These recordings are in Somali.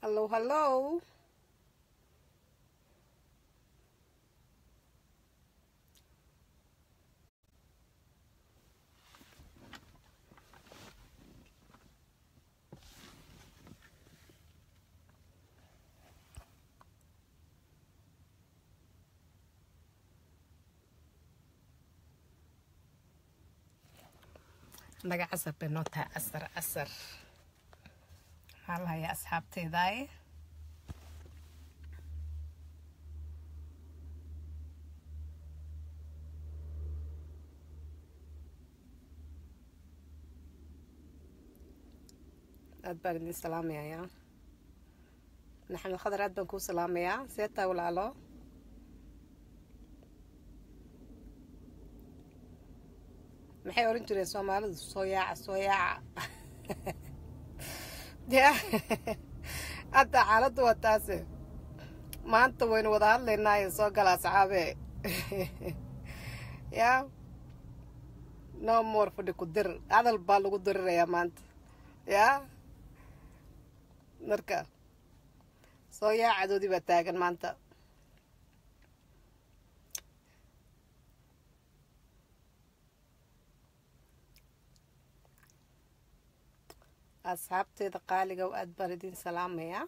Hello, hello. naga casar bay noo tahay casar casar maxaa la hayaa asxaabteedaaye aad baan idin salaamayaa maxamed khadar aad baan kuu salaamayaa see taa walaalo maxay oran jireen soomaalidu soo yaaca soo yaaca ya hadda xaaladdu waa taase maanta waynu wada hadlaynaayo soo gala asxaabe ya no more fadhi ku dir hadal baa lagu dirirayaa maanta ya marka soo yaacadoodii baa taagan maanta asxaabteeda qaaliga aad baan idin salaamayaa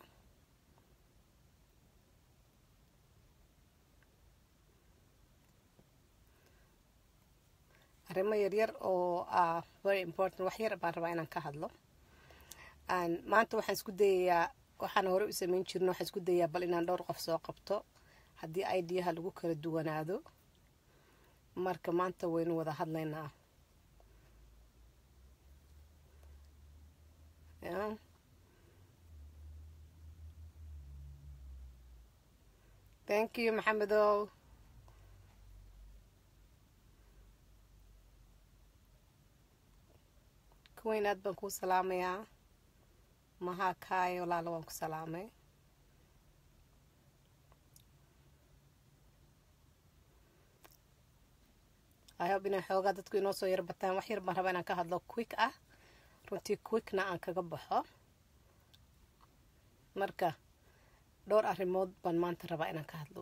arrimo yaryar oo ah very important wax yar baan rabaa inaan ka hadlo maanta waxaan isku dayayaa waxaan hore u sameyn jirno waxaan isku dayayaa bal inaan dhowr qof soo qabto haddii ideaha lagu kala duwanaado marka maanta waynu wada hadlaynaa Yeah. Thank you, Maxamedow. kuweyn aad baan kuu salaamayaa mahaa kaayo walaalo waan ku salaamay ihob inay xoogaa dadku inoo soo yar bataan wax yar baan rabaa inaan ka hadlo quick ah runtii quickna aan kaga baxo marka dhowr arrimood baan maanta rabaa inaan ka hadlo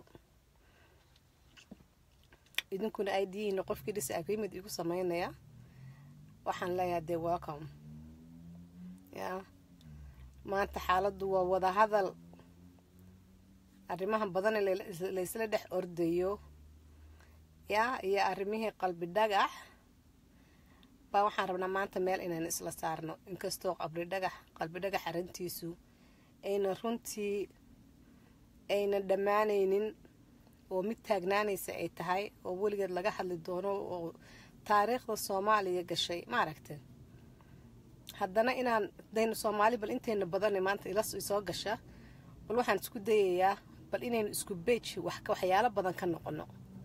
idinkuna ay diyihiin qofkii dhis agreement igu sameynaya waxaan leeyahay dee welcome ya maanta xaaladdu waa wada hadal arrimahan badan laysla dhex ordayo ya iyo arrimihii qalbi dhagax baa waxaan rabnaa maanta meel inaynu isla saarno inkastoo qabri dhagax qalbi dhagax arrintiisu ayna runtii ayna dhammaanaynin oo mid taagnaanaysa ay tahay oo weligeed laga hadli doono oo taariikhda soomaaliya gashay ma aragteen haddana inaan daynu soomaali bal intayna badana maanta ila soo gasha bal waxaan isku dayayaa bal inaynu isku beej waxyaalo badan ka noqono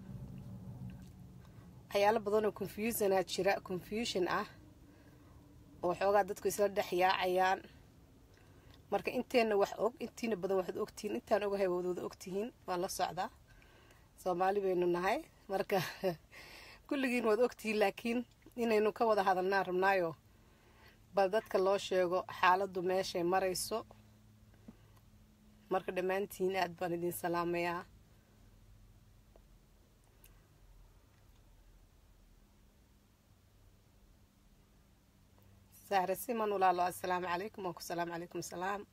waxyaalo badanoo confusionaa jira confusion ah oo xoogaa dadku isla dhex yaacayaan marka inteenna wax og intiina badan waxaad ogtihiin intaan ogahay waad wada ogtihiin waan la socdaa soomaali baynu nahay marka kulligiin waad ogtihiin laakiin inaynu ka wada hadalnaan rabnaayo bal dadka loo sheego xaaladdu meeshay marayso marka dhammaantiin aad baan idin salaamayaa sahre siman walaalo assalaamu calaykum waan ku salaamu calaykum salaam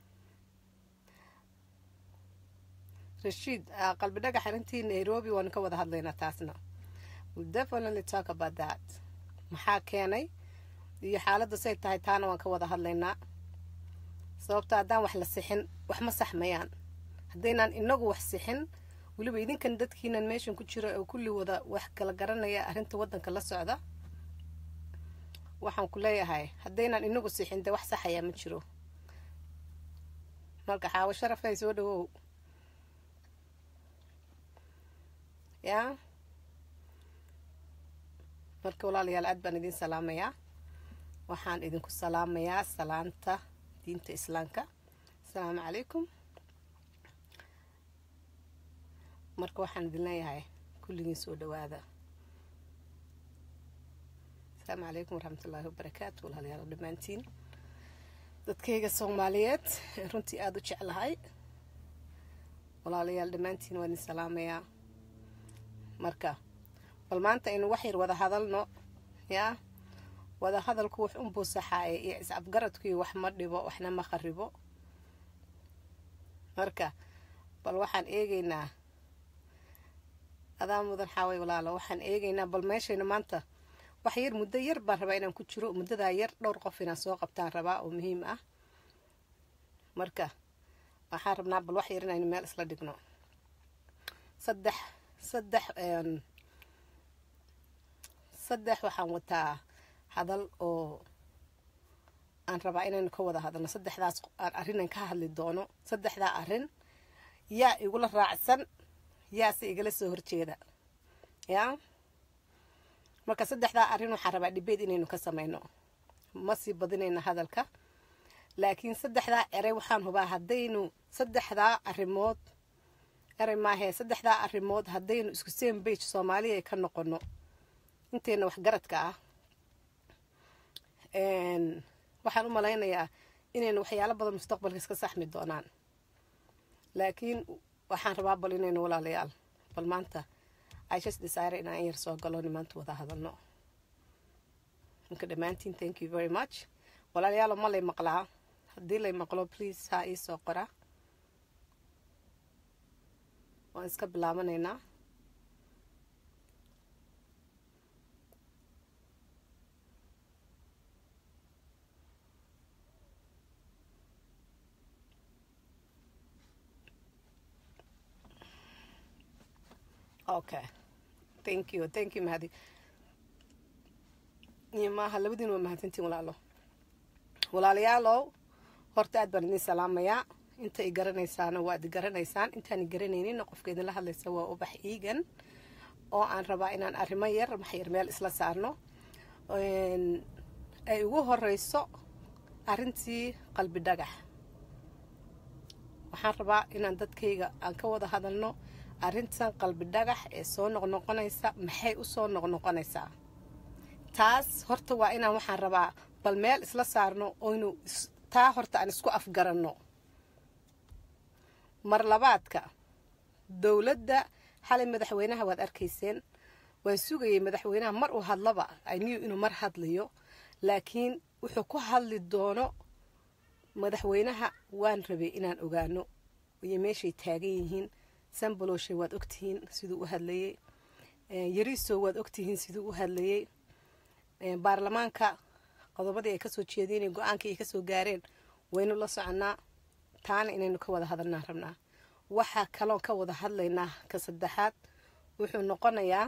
rashiid qalbi dhagax arrintii nairobi waanu ka wada hadlaynaa taasna we'll definitely talk about that maxaa keenay iyo xaaladda say tahay taana waan ka wada hadlaynaa sababta haddaan wax la sixin wax ma saxmayaan haddaynaan inagu wax sixin weliba idinkan dadkiinan meeshan ku jira oo kulli wada wax kala garanaya arrinta waddanka la socda waxaan ku leeyahay haddaynaan inagu sixin dee wax saxayaa ma jiro marka xaawo sharafay soo dhawow yaa marka walaalayaal aad baan idin salaamayaa waxaan idinku salaamayaa salaanta diinta islaamka asalaamu calaykum marka waxaan idin leeyahay kulligiin soo dhawaada asalaamu calaykum waraxmat ullaahi wabarakaatu walaalayaal dhammaantiin dadkayga soomaaliyeed runtii aada u jeclahay walaalayaal dhammaantiin waa idin salaamayaa marka bal maanta aynu wax yar wada hadalno yaa wada hadalku wax unbuu saxaaye iyo is-afgaradkuii wax ma dhibo waxna ma kharibo marka bal waxaan eegaynaa adaa mudan xaaway walaalo waxaan eegaynaa bal meeshayna maanta wax yar muddo yar baan rabaa inaan ku jiro muddadaa yar dhowr qof inaan soo qabtaan rabaa oo muhiim ah marka waxaan rabnaa bal wax yar inaynu meel isla dhigno saddex saddex saddex waxaan wataa hadal oo aan rabaa inaynu ka wada hadalno saddexdaas arrinaan ka hadli doono saddexdaa arrin yaa igula raacsan yaase igala soo horjeeda yaa marka saddexdaa arrin waxaan rabaa dhibeed inaynu ka samayno ma sii badinayno hadalka laakiin saddexdaa erey waxaan hubaa haddaynu saddexdaa arrimood erey maahee saddexdaa arrimood haddaynu isku same bage soomaaliya ka noqono inteena waxgaradka ah waxaan u malaynayaa inaynu waxyaalo badan mustaqbalka iska saxmi doonaan laakiin waxaan rabaa bal inaynu walaalayaal bal maanta ishas desire inaan yar soo galo nimaanta wada hadalno marka dhammaantiin thank you very much walaalayaalo ma lay maqlaa haddii lay maqlo please ha ii soo qora waan iska bilaabanaynaa okay thank you thank you mahadi iyo maaha labadiin waa mahadsantiin walaalo walaalayaalow horta aad baan idin salaamayaa inta i garanaysaana waad i garanaysaan intaan i garanaynina qofka idinla hadlaysa waa ubax iigan oo aan rabaa inaan arrimo yar maxyar meel isla saarno ay ugu horeyso arrintii qalbi dhagax waxaan rabaa inaan dadkayga aan ka wada hadalno arrintan qalbi dhagax ee soo noqnoqonaysa maxay u soo noqnoqonaysaa taas horta waa inaan waxaan rabaa bal meel isla saarno oynu taa horta aan isku afgaranno mar labaadka dowladda xalay madaxweynaha waad arkayseen waan sugayay madaxweynaha mar uu hadlaba ayniyu inuu mar hadlayo laakiin wuxuu ku hadli doono madaxweynaha waan rabay inaan ogaano iyo meeshay taagan yihiin sambaloshe waad ogtihiin siduu u hadlayey yariso waad ogtihiin siduu u hadlayey baarlamaanka qodobadii ay kasoo jeedeen go-aankii ay kasoo gaareen waynu la soconaa taana inaynu ka wada hadalnaa rabnaa waxaa kaloon ka wada hadlaynaa ka saddexaad wuxuu noqonayaa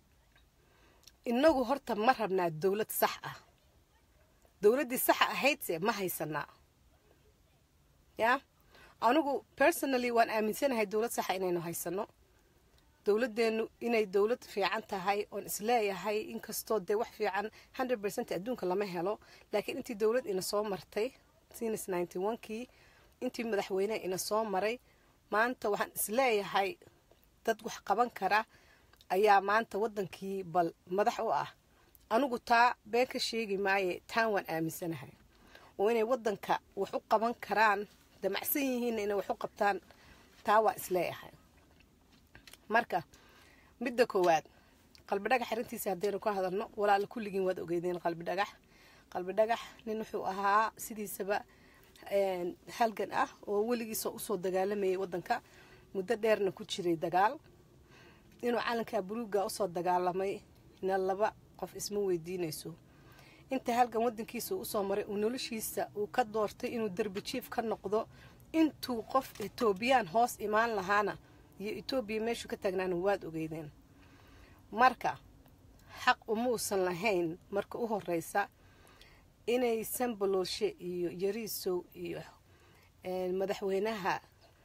inagu horta ma rabnaa dowlad sax ah dowladdii saxa ahaydse ma haysanaa yaa anigu personally waan aaminsanahay dowlad saxa inaynu haysano dowladeennu inay dowlad fiican tahay oon isleeyahay inkastoo dee wax fiican hundred percent adduunka lama helo laakiin intii dowlad ina soo martay sinus ninety one kii intii madaxweyne ina soo maray maanta waxaan isleeyahay dad wax qaban kara ayaa maanta waddankii bal madax u ah anigu taa been ka sheegi maaye taan waan aaminsanahay oo inay waddanka wax u qaban karaan damacsan yihiinna inay wax u qabtaan taa waa isleeyahay marka midda koowaad qalbi dhagax arrintiisa haddaynu ka hadalno walaala kulligiin waad ogeydeen qalbi dhagax qalbi dhagax nin wuxuu ahaa sidiisaba halgan ah oo weligiisa usoo dagaalamayay waddanka muddo dheerna ku jiray dagaal inuu calankaa buluuga usoo dagaalamay na laba qof isma weydiinayso inta halgan waddankiisa uu usoo maray uu noloshiisa uu ka doortay inuu derbi jiif ka noqdo intuu qof etoobiyaan hoos imaan lahaana iyo etoobiya meeshuu ka taagnaana waad ogeydeen marka xaq umuusan lahayn marka u horeysa inay sambalolshe iyo yariisow iyo madaxweynaha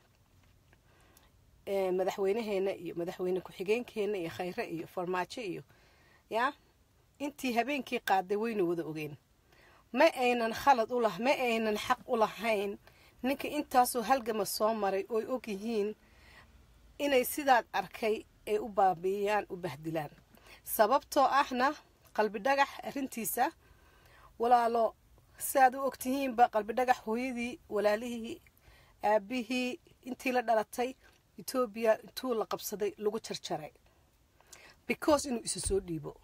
madaxweynaheena iyo madaxweyne ku-xigeenkeena iyo khayre iyo farmaajo iyo yaa intii habeenkii qaaday waynu wada ogeen ma aynan khalad u lah ma aynan xaq u lahayn ninka intaasoo halgama soo maray ooy og yihiin inay sidaad arkay ay u baabiiyaan u bahdilaan sababtoo ahna qalbi dhagax arrintiisa walaalo si aad u ogtihiinba qalbi dhagax hooyadii walaalihii aabihii intii la dhalatay etoobiya intuu la qabsaday lagu jarjaray because inuu isu soo dhiibo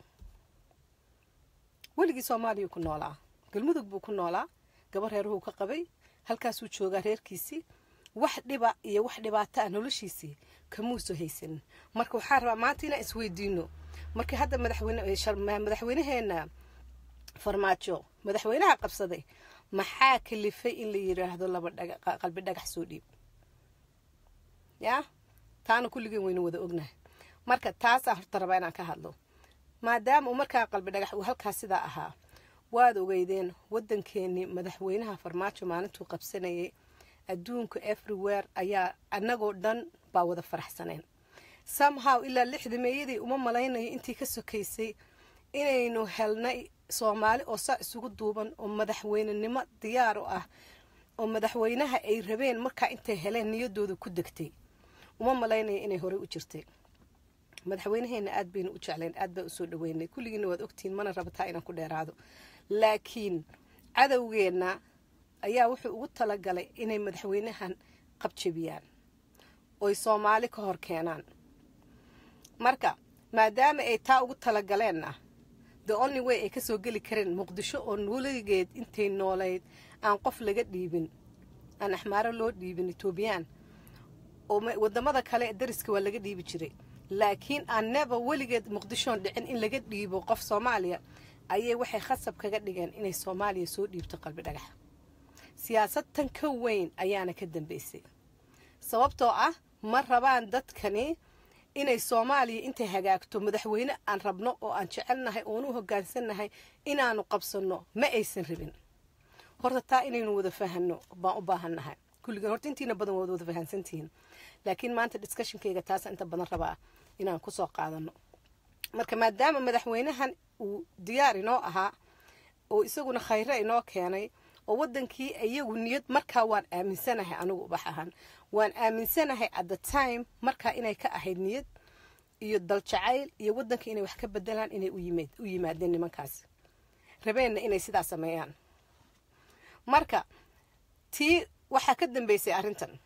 weligii soomaaliya ku noolaa galmudug buu ku noolaa gabar reeruhuu ka qabay halkaasuu joogaa reerkiisii wax dhiba iyo wax dhibaata ah noloshiisii kamuuso haysanin marka waxaa rabaa maanta inaan isweydiino markii hadda madaxweynaheena farmaajo madaxweynaha qabsaday maxaa kalifay in la yiraahdo laba qalbi dhagax soo dhiib yaa taana kulligeen waynu wada ognahay marka taasaa horta rabaa inaan ka hadlo maadaama uu markaa qalbi dhagax uu halkaas sidaa ahaa waad ogeydeen waddankeenii madaxweynaha farmaajo maalintuu qabsanayay adduunka everywhere ayaa annagoo dhan baa wada faraxsaneen somehow ilaa lixda meeyadii uma malaynayo intii ka sokaysay inaynu helnay soomaali oo saa isugu duuban oo madaxweynenimo diyaar u ah oo madaxweynaha ay rabeen markaa intay heleen niyadooda ku degtay uma malaynayo inay horey u jirtay madaxweynaheena aad baynu u jeclayn aad baan usoo dhaweynay kulligiina waad ogtihiin mana rabataa inaan ku dheeraado laakiin cadowgeenna ayaa wuxuu ugu talagalay inay madaxweynahan qabjabiyaan oy soomaali ka hor keenaan marka maadaama ay taa ugu talagaleenna the only way ay kasoo geli kareen muqdisho oo nuuligeed intay noolayd aan qof laga dhiibin aan axmaaro loo dhiibin etoobiyaan oo wadamada kale dariska waa laga dhiibi jiray laakiin aan neba weligeed muqdishoon dhicin in laga dhiibo qof soomaaliya ayay waxay khasab kaga dhigeen inay soomaaliya soo dhiibto qalbi dhagaxa siyaasad tan ka weyn ayaana ka dambeysay sababtoo ah ma rabaan dadkani inay soomaaliya intay hagaagto madaxweyne aan rabno oo aan jecelnahay oonu hogaansannahay inaanu qabsanno ma aysan rabin horta taa inaynu wada fahanno baan u baahannahay kulligan horta intiina badan waad wada fahansantihiin laakiin maanta discushonkeyga taasa inta badan rabaa inaan kusoo qaadano marka maadaama madaxweynahan uu diyaar inoo ahaa oo isaguna khayre inoo keenay oo wadankii iyagu niyad markaa waan aaminsanahay anigu ubax ahaan waan aaminsanahay at the time markaa inay ka ahayd niyad iyo daljacayl iyo wadanka inay wax ka bedelaan inay u yimaadeen nimankaas rabeenna inay sidaa sameeyaan marka tii waxaa ka dambeysay arrintan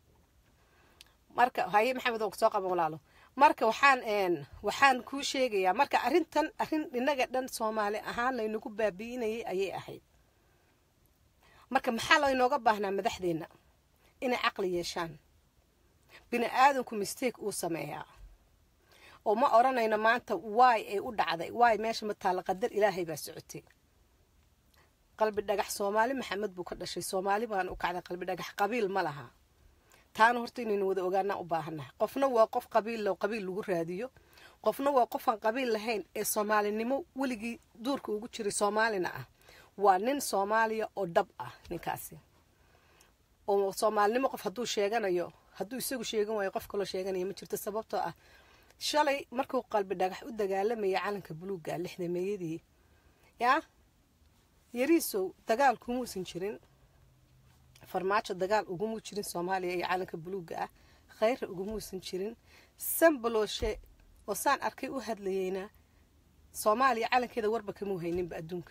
marka haye maxamed oo soo qaban walaalo marka waxaan waxaan kuu sheegayaa marka arrintan arrin inaga dhan soomaali ahaan laynagu baabi'inayay ayay ahayd marka maxaa laynooga baahnaa madaxdeenna inay caqli yeeshaan bini aadanku mistake uu sameeyaa oo ma odhanayno maanta waay ay u dhacday waay meesha ma taalla qadar ilaahay baa socotay qalbi dhagax soomaali maxamed buu ka dhashay soomaali baan u kacday qalbi dhagax qabiil ma laha taana horta inaynu wada ogaanaa u baahannahay qofna waa qof qabiil qabiil lagu raadiyo qofna waa qofaan qabiil lahayn ee soomaalinimo weligii duurka ugu jiray soomaalina ah waa nin soomaaliya oo dhab ah ninkaasi oo soomaalinimo qof hadduu sheeganayo hadduu isagu sheegan waayo qof kaloo sheeganaya ma jirto sababtoo ah shalay markuu qalbi dhagax u dagaalamaya calanka buluugga lixda meeyadii yaa yariisow dagaal kumuusan jirin farmaajo dagaal ugumuu jirin soomaaliya iyo calanka buluugga ah khayra ugumuusan jirin sambalooshe oo saan arkay u hadlayeyna soomaaliya calankeeda warba kamuu hayninba adduunka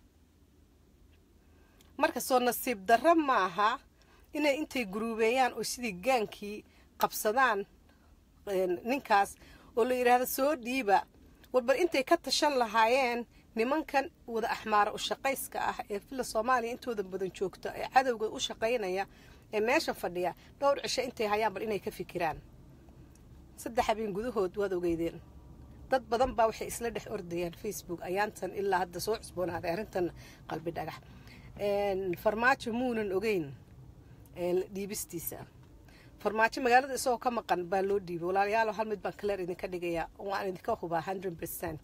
marka soo nasiib darro maaha inay intay guruubeeyaan oo sidii gaankii qabsadaan ninkaas oo la yidhaahdo soo dhiiba warbar intay ka tashan lahaayeen nimankan wada axmaara u shaqayska ah ee villa soomaaliya intooda badan joogta ee cadowga u shaqaynaya ee meesha fadhiya dhowr cisho intay hayaan bal inay ka fikiraan saddex habeen gudahood waad ogeydeen dad badan baa waxay isla dhex ordayaan facebook ayaantan ilaa hadda soo cusboonaaday arrintan qalbi dhagax farmaajo muunan ogeyn dhiibistiisa farmaajo magaalada isagoo ka maqan baa loo dhiibay walaalayaalo hal mid baan kaleer idinka dhigayaa waan idinka hubaa hundred percent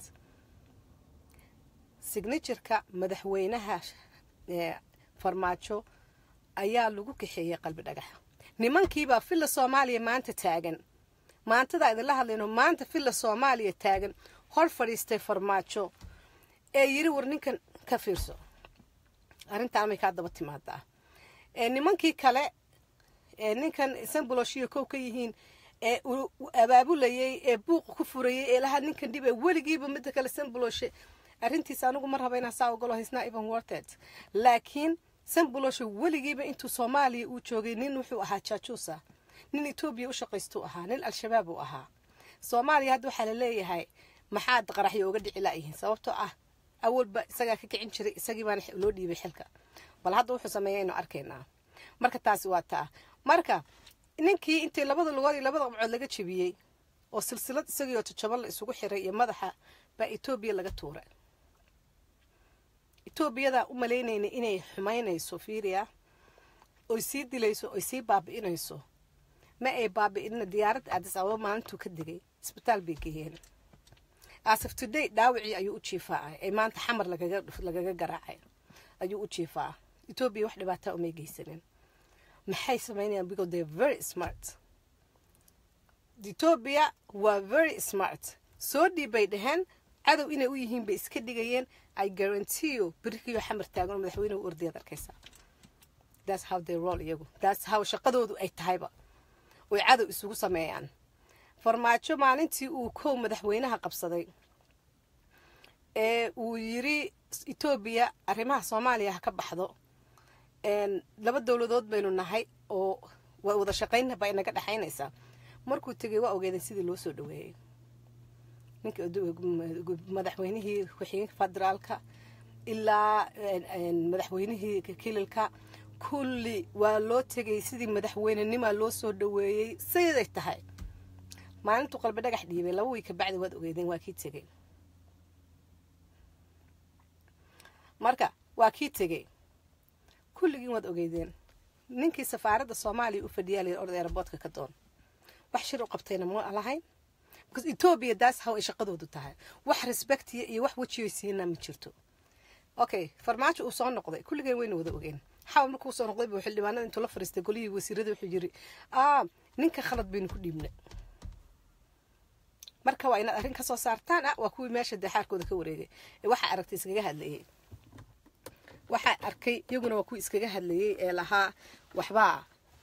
signatureka madaxweynaha farmaajo ayaa lagu kaxeeyey qalbi dhagaxa nimankiibaa villa soomaaliya maanta taagan maantadaa idinla hadlayno maanta villa soomaaliya taagan hor fadhiistay farmaajo ee yiri war ninkan ka fiirso arrintaan may kaa daba timaadaa nimankii kale ee ninkan sambuloshiyo kow ka yihiin ee abaabulayey ee buuqa ku furayey ee lahaa ninkan dhib ee weligiiba midda kale sambuloshe arrintiisa anigu ma raba inaan saa ogolo hisna even worted laakiin sambulosho weligiiba intuu soomaaliya uu joogay nin wuxuu ahaa jaajuusa nin etoobiya u shaqaystuu ahaa nin al-shabaab uu ahaa soomaaliya hadda waxaa la leeyahay maxaad qaraxyo uga dhici laayihiin sababtoo ah awalba isagaa ka kicin jiray isagii baana loo dhiibay xilka bal hadda wuxuu sameeya aynu arkaynaa marka taasi waa taa marka ninkii intii labada lugood iyo labada qabcood laga jebiyey oo silsilad isagiioo tojoban la isugu xiray iyo madaxa baa etoobiya laga tuuray etoobiyadaa u malaynayna inay xumaynayso fiiriya oy sii dilayso oy sii baabi'inayso ma ay baabi'inna diyaaradda aadis ababa maalintuu ka digay isbitaal bay geeyeen asaf today dhaawacii ayuu u jiifaa ee maanta xamar lagaga garaacay ayuu u jiifaa etoobiya wax dhibaataa umay geysanin maxay samaynayaan because they very smart etoobiya waa very smart soo dhiib bay dhaheen cadow inay u yihiin bay iska dhigayeen i guarantee berikiyo xamar taagan oo madaxweynehu ordayaad arkaysaa that's how they roll iyagu that's how shaqadoodu ay tahayba oy cadow isugu sameeyaan farmaajo maalintii uu kow madaxweynaha qabsaday ee uu yiri etoobiya arrimaha soomaaliya ha ka baxdo laba dowladood baynu nahay oo wada shaqayn baa inaga dhexaynaysaa markuu tegay waa ogeedeen sidii loo soo dhaweeyey ninka madaxweynihii ku-xigeenka federaalka ilaa madaxweynihii kililka kulli waa loo tegay sidii madaxweynenimaa loo soo dhaweeyey siday tahay maalintuu qalbi dhagax dhiibay laba wiy kabacdi waad ogeedeen waa kii tegey marka waa kii tegey kulligiin waad ogeydeen ninkii safaaradda soomaaliya u fadhiyaa layir orda aeroboortka ka doon wax shir u qabtayna ma lahayn because etoobiya daas how ay shaqadoodu tahay wax respectiya iyo wax wejiyo siina ma jirto okay farmaajo uu soo noqday kulligeen wayna wada ogeen xawa markuu soo noqday buu xildhibaanada intuu la fariistay golihii wasiirada wuxuu yiri ah ninka khalad baynu ku dhiibnay marka waa inaad arrin ka soo saartaan ah waa kuwii meesha dee xaarkooda ka wareegay ee waxaa aragtay iskaga hadlayay waxaa arkay iyaguna waa kuwii iskaga hadlayay ee lahaa waxbaa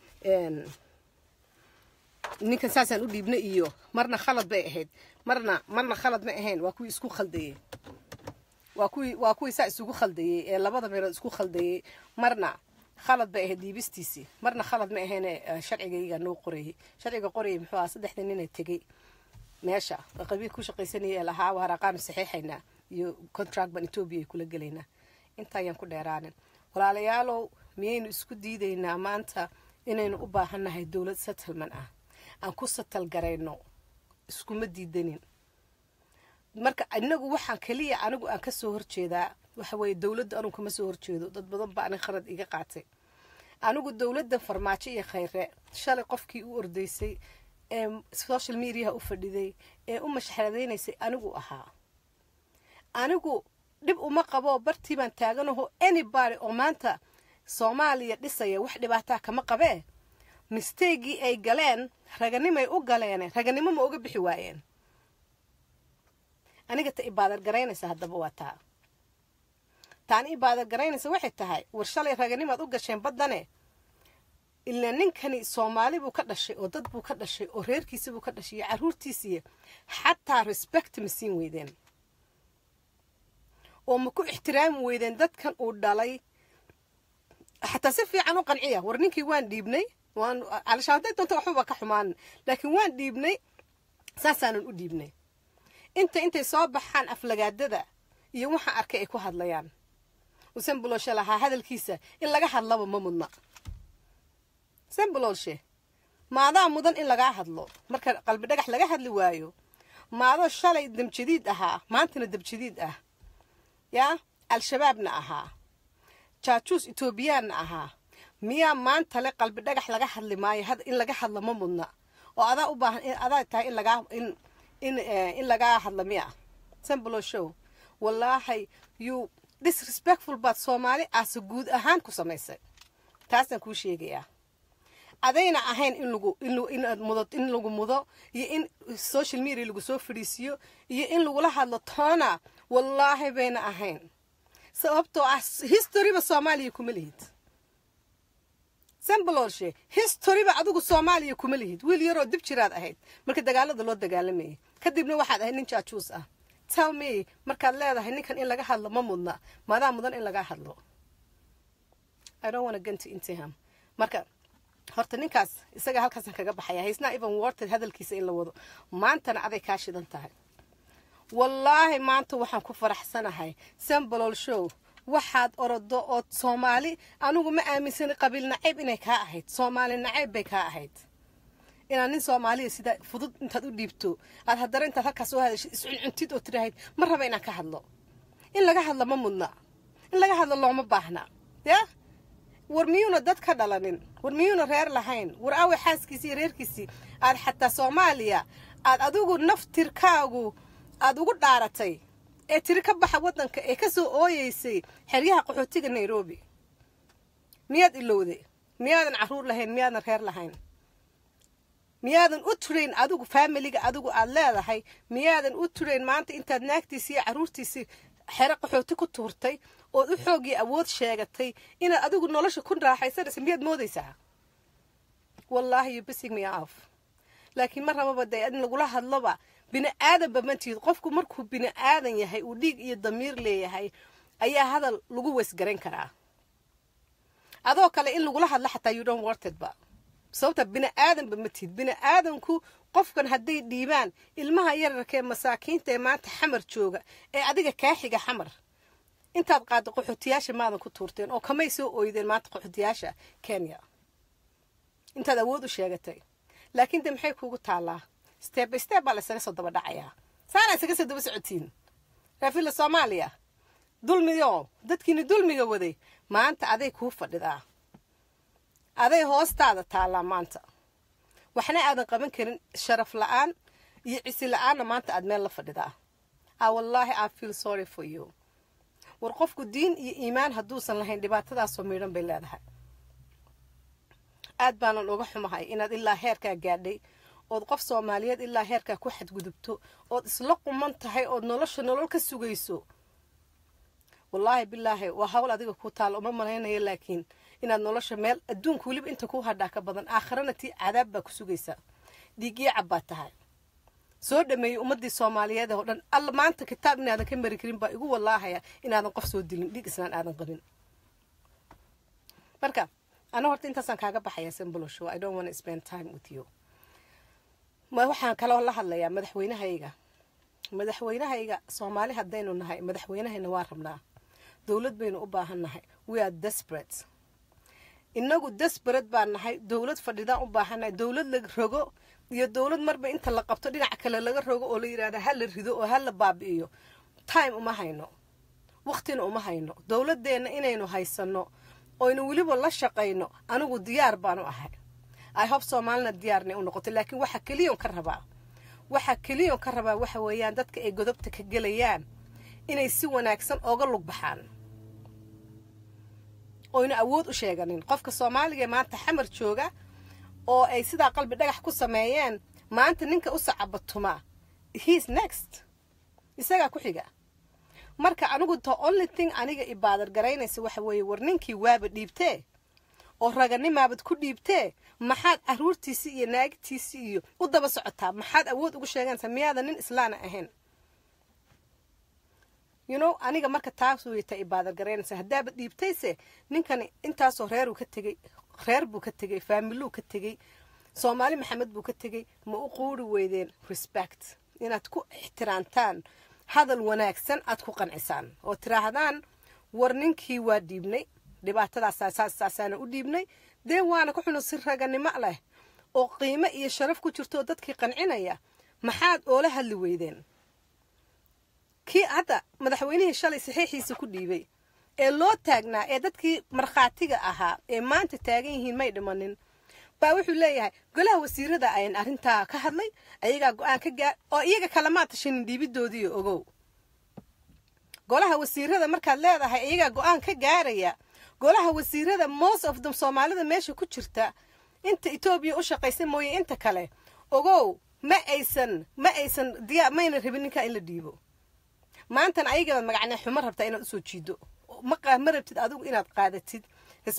ninkan saasaan u dhiibnay iyo marna khalad bay ahayd marna marna khalad ma ahayn waa kuwii isku khaldayey waa kuwii waa kuwii saa isugu khaldayey ee labada meelood isku khaldayey marna khalad bay ahayd dhiibistiisii marna khalad ma ahayn sharcigayga noo qorayay sharciga qorayay muxuu ahaa saddexda nina tegey meesha qabiil ku shaqaysanaya ee lahaa waaraqaanu saxiixaynaa iyo contract baan etoobiya ay kula gelaynaa inta ayaan ku dheeraanin walaalayaalow miyaynu isku diidaynaa maanta inaynu u baahannahay dowlad settlement ah aan ku satal garayno iskuma diidanin marka inagu waxaan keliya anigu aan kasoo horjeedaa waxa weeye dowladda anugu kama soo horjeedo dad badan baa anig khalad iga qaatay anigu dowladda farmaajo iyo khayre shalay qofkii u ordaysay ee social mediaha u fadhiday ee u mashxaradaynaysay anigu ahaa anigu dhib uma qabo bartii baan taaganaho anybody oo maanta soomaaliya dhisaya wax dhibaataa kama qabee misteegii ay galeen raganimay u galeen raganimo ma uga bixi waayeen aniga ta ibaadar garaynaysa haddaba waa taa taani ibaadar garaynaysa waxay tahay war shalay raganimaad u gasheen baddane ilaa ninkani soomaali buu ka dhashay oo dad buu ka dhashay oo reerkiisi buu ka dhashay iyo carruurtiisiiyo xataa respect ma siin weydeen oo ma ku ixtiraami weydeen dadkan uu dhalay xataa si fiican u qanciya war ninkii waan dhiibnay waan calishaan hadday doonto waxbaba ka xumaan laakiin waan dhiibnay saasaanan u dhiibnay inta intay soo baxaan aflagaadada iyo waxaan arkay ay ku hadlayaan usanbulooshe lahaa hadalkiisa in laga hadlaba ma mudna sanbuloolshe maadaa mudan in lagaa hadlo marka qalbi dhagax laga hadli waayo maadoo shalay dabjadiid ahaa maantana dabjadiid ah yaa al-shabaabna ahaa jaajuus etoobiyaanna ahaa miyaa maanta le qalbi dhagax laga hadli maayo in laga hadlo ma mudna oo adaa u baahan adaa tahay in lagaa in in in lagaa hadla miya sambulo show wallaahi you disrespectful baad soomaali aase guud ahaan ku samaysay taasaan kuu sheegayaa adayna ahayn in lagu inaad mudo in lagu mudo iyo in social media lagu soo fadhiisiyo iyo in lagula hadlo toona wallaahi bayna ahayn sababtoo ah historyba soomaaliya kuma lihid sambalolshe historyba adigu soomaaliya kuma lihid wiil yaroo dib jiraad ahayd marka dagaalada loo dagaalamayay kadibna waxaad ahayd nin jaajuus ah tell me markaad leedahay ninkan in laga hadlo ma mudna maadaa mudan in laga hadlo i don't wanna get into him marka horta ninkaas isaga halkaasan kaga baxaya haysnaa even warted hadalkiisa in la wado maantana aday kaa shidan tahay wallaahi maanta waxaan ku faraxsanahay sambalol show waxaad orodo ood soomaali anigu ma aaminsani qabiil nacayb inay kaa ahayd soomaali nacayb bay kaa ahayd inaad nin soomaaliya sida fudud intaad u dhiibto aad haddana intaad halkaas soo hadashid iscuncuntid oo tirahayd ma raba inaan ka hadlo in laga hadlo ma mudna in laga hadlo looma baahna ya war miyuuna dad ka dhalanin war miyuuna reer lahayn war aaway xaaskiisii iyo reerkiisii aad xataa soomaaliya aad adigu naftirkaagu aad ugu dhaaratay ee tiri ka baxa waddanka ee ka soo ooyeysay xeryaha qaxootiga nairobi miyaad ilowday miyaadan carruur lahayn miyaadan reer lahayn miyaadan u turayn adigu faamiliga adigu aad leedahay miyaadan u turayn maanta intaad naagtiisii iyo carruurtiisii xero qaxooti ku tuurtay ood u xoogii awood sheegatay inaad adigu nolosha ku raaxaysanaysa miyaad moodaysaa wallaahi you bissing me off laakiin ma rababa dee in lagula hadloba bini aadanba ma tihid qofku markuu bini aadan yahay uu dhiig iyo damiir leeyahay ayaa hadal lagu weysgarayn karaa adoo kale in lagula hadlo xataa you don't wartedba sababta bini aadanba ma tihid bini aadanku qofkan hadday dhiibaan ilmaha yararka ee masaakiinta ee maanta xamar jooga ee adiga kaa xiga xamar intaad qaaddo qaxootiyaasha maadan ku tuurteen oo kamay soo ooydeen maanta qaxootiyaasha kenya intaad awood u sheegatay laakiin de maxay kuugu taallaa steb by steb baa la isaga soo daba dhacayaa saana isaga soo daba socotiin raafilla soomaaliya dulmiyo dadkiini dulmiga waday maanta aday kuu fadhidaa aday hoostaada taallaa maanta waxna aadan qaban karin sharaf la-aan iyo cisi la-aanna maanta aad meel la fadhidaa a wallaahi i feel sorry for you war qofku diin iyo iimaan hadduusan lahayn dhibaatadaasoo miidhan bay leedahay aad baanan uga xumahay inaad ilaa heerkaa gaadhay ood qof soomaaliyeed ilaa heerkaa ku xadgudubto ood isla quman tahay ood nolosha nolol ka sugayso wallaahi bilaahi waa hawl adiga kuu taalla uma malaynayo laakiin inaad nolosha meel adduunka weliba inta kuu hadhaa ka badan aakhirana tii cadaab baa ku sugaysaa dhiigyacab baa tahay soo dhameeyey ummadii soomaaliyeed oo dhan alla maanta kitaab inaadan ka mari karin baa igu wallaahaya inaadan qof soo dilin dhiig isnaan aadan qabin marka ana horta intaasaan kaaga baxaya simboloshow i don't want to spend time with you waxaan kaloo la hadlayaa madaxweynahayga madaxweynahayga soomaali haddaynu nahay madaxweynahayna waa rabnaa dowlad baynu u baahan nahay we are desperate inagu desperate baan nahay dowlad fadhidaan u baahannahay dowlad la rogo iyo dowlad marba inta la qabto dhinac kale laga rogo oo la yidhahda ha la rido oo ha la baabi'iyo time uma hayno waqtina uma hayno dowladeenna inaynu haysanno oynu weliba la shaqayno anigu diyaar baanu ahay i hope soomaalina diyaarna u noqoto laakiin waxa keliyon ka rabaa waxa keliyon ka rabaa waxa weeyaan dadka ay godobta ka gelayaan inay si wanaagsan ooga lug baxaan oynu awood u sheeganin qofka soomaaliga ee maanta xamar jooga oo ay sidaa qalbi dhagax ku sameeyeen maanta ninka u sacabatuma heis next isagaa ku xiga marka anigu the only thing aniga ibaadar garaynaysa waxa weeye war ninkii waaba dhiibtee oo raganimaabad ku dhiibtee maxaad caruurtiisii iyo naagtiisii iyo u daba socotaa maxaad awood ugu sheeganaysaa miyaadan nin islaana ahayn you know aniga marka taas weyta ibaadar garaynaysa haddaaba dhiibtayse ninkani intaasoo reeruu ka tegey reer buu ka tegey faamiluu ka tegey soomaali maxamed buu ka tegey ma u quuri weydeen respect inaad ku ixtiraamtaan hadal wanaagsan aad ku qancisaan oo tiraahdaan war ninkii waa dhiibnay dhibaatadaasaasaana u dhiibnay dee waana ku xuno si raganimo leh oo qiimo iyo sharaf ku jirto oo dadkii qancinaya maxaad oola hadli weydeen kii hadda madaxweynihii shalay saxiixiisa ku dhiibay ee loo taagnaa ee dadkii markhaatiga ahaa ee maanta taagan yihiin may dhimanin baa wuxuu leeyahay golaha wasiirada ayan arrintaa ka hadlay ayagaa go-aan ka gaar oo iyaga kalama tashanin dhiibidoodii ogow golaha wasiirada markaad leedahay iyagaa go-aan ka gaaraya golaha wasiirada most of them soomaalida meesha ku jirta inta etoobiya u shaqaysa mooye inta kale ogow ma aysan ma aysan diyaa mayna rabin ninkaa in la dhiibo maantana ayagabaad magacnee xumo rabtaa inaad usoo jiido ma rabtid adigu inaad qaadatid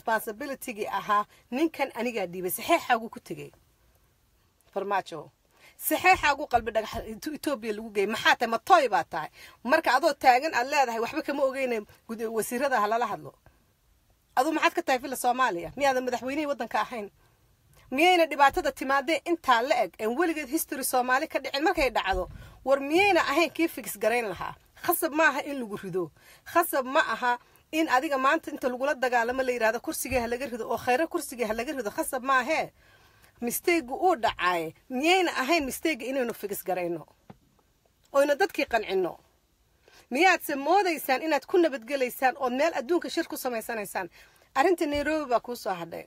responsibilitygii ahaa ninkan anigaa dhiibay saxeexaaguu ku tegey farmaajo saxeexaagu qalbi dhagax etoobiya lagu geeyay maxaa tahay matooy baa tahay marka adoo taagan aad leedahay waxba kama ogeyna wasiirada ha lala hadlo aduu maxaad ka tahay villa soomaaliya miyaadan madaxweynihii waddanka ahayn miyayna dhibaatada timaadee intaa la eg en weligeed history soomaali ka dhicin markay dhacdo war miyayna ahayn kii fix garayn lahaa khasab ma aha in lagu rido khasab ma aha in adiga maanta inta lagula dagaalamo la yidhahdo kursigii ha laga rido oo khayro kursigii ha laga rido khasab maahee misteygu uu dhacaaye miyayna ahayn misteyga inaynu fix garayno oyna dadkii qancino miyaadse moodaysaan inaad ku nabadgelaysaan ood meel adduunka shir ku samaysanaysaan arrinta nairobi baa kuu soo hadhay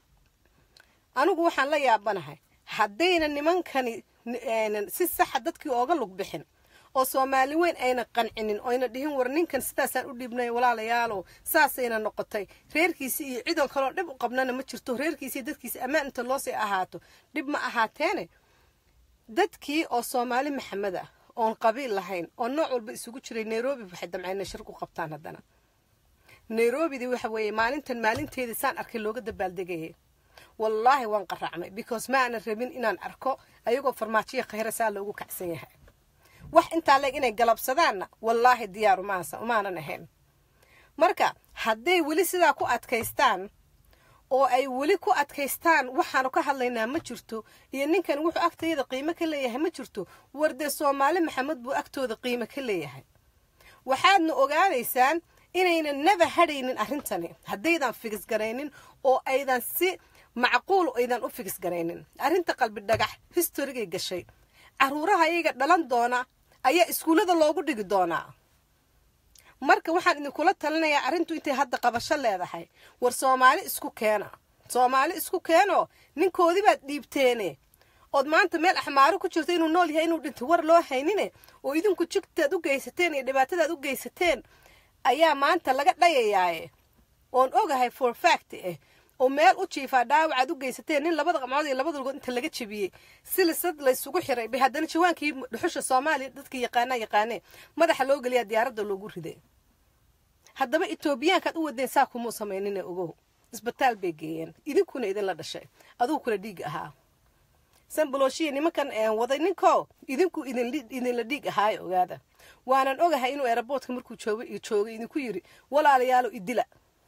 anigu waxaan la yaabanahay haddayna nimankani si saxa dadkii ooga lug bixin oo soomaali weyn ayna qancinin oyna dhihin war ninkan sidaasaan u dhiibnay walaalayaalow saasayna noqotay reerkiisii iyo cidoo kaloo dhib u qabnana ma jirto reerkiisii dadkiisi ammaan inta loosii ahaato dhib ma ahaateene dadkii oo soomaali maxamed ah oon qabiil lahayn oo nooc walba isugu jiray nairobi waxay damceen inay shir ku qabtaan haddana nairobidii waxa weeye maalintan maalinteedii saan arkay looga dabaaldegayay wallaahi waan qaraacmay because ma aanan rabin inaan arko ayagoo farmaajiya khayra saa loogu kacsan yahay wax intaa leeg inay galabsadaanna wallaahi diyaaru maanan ahayn marka hadday weli sidaa ku adkaystaan oo ay weli ku adkaystaan waxaanu ka hadlaynaa ma jirto iyo ninkan wuxuu agtayada qiimo ka leeyahay ma jirto war dee soomaali maxamed buu agtooda qiimo ka leeyahay waxaadna ogaanaysaan inaynan naba hadhaynin arrintani haddaydan figis garaynin oo aydan si macquul aydan u figis garaynin arrinta qalbi dhagax historigay gashay caruuraha iyaga dhalan doona ayaa iskuullada loogu dhigi doonaa marka waxaan idinkula talinayaa arrintu intay hadda qabasho leedahay war soomaali isku keena soomaali isku keenoo ninkoodii baad dhiibteene ood maanta meel axmaaro ku jirto inuu nool yahay inuu dhinto war loo haynine oo idinku jigtaad u geysateen iyo dhibaatadaad u geysateen ayaa maanta laga dhayayaaye oon ogahay for fact eh oo meel u jiifaa dhaawacaad u geysateen nin labada qamcood iyo labada lugood inta laga jebiyey silisad laysugu xiray bay haddana jawaankii dhuxusha soomaaliya dadkii yaqaanaa yaqaanee madaxa loo geliyaa diyaaradda loogu riday haddaba etoobiyaankaad u wadeen saa kumuu samaynine ogow isbitaal bay geeyeen idinkuna idinla dhashay adugu kula dhiig ahaa sanbalooshiya nimankan waday ninko idinku idinla dhiig ahaayo ogaada waanan ogahay inuu eraboodka markuu joogay joogay idinku yidhi walaalayaalo idila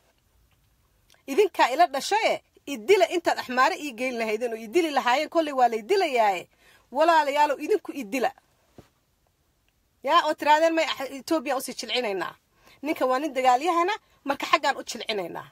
idinkaa ila dhashaye idila intaad axmaare ii geyn lahaydeen oo idili lahaayeen kolley waa lay dilayaaye walaalayaalow idinku idila yaa oo tiraadeen may etoobiyaan usii jilcinaynaa ninka waa nin dagaalyahana marka xaggaan u jilcinaynaa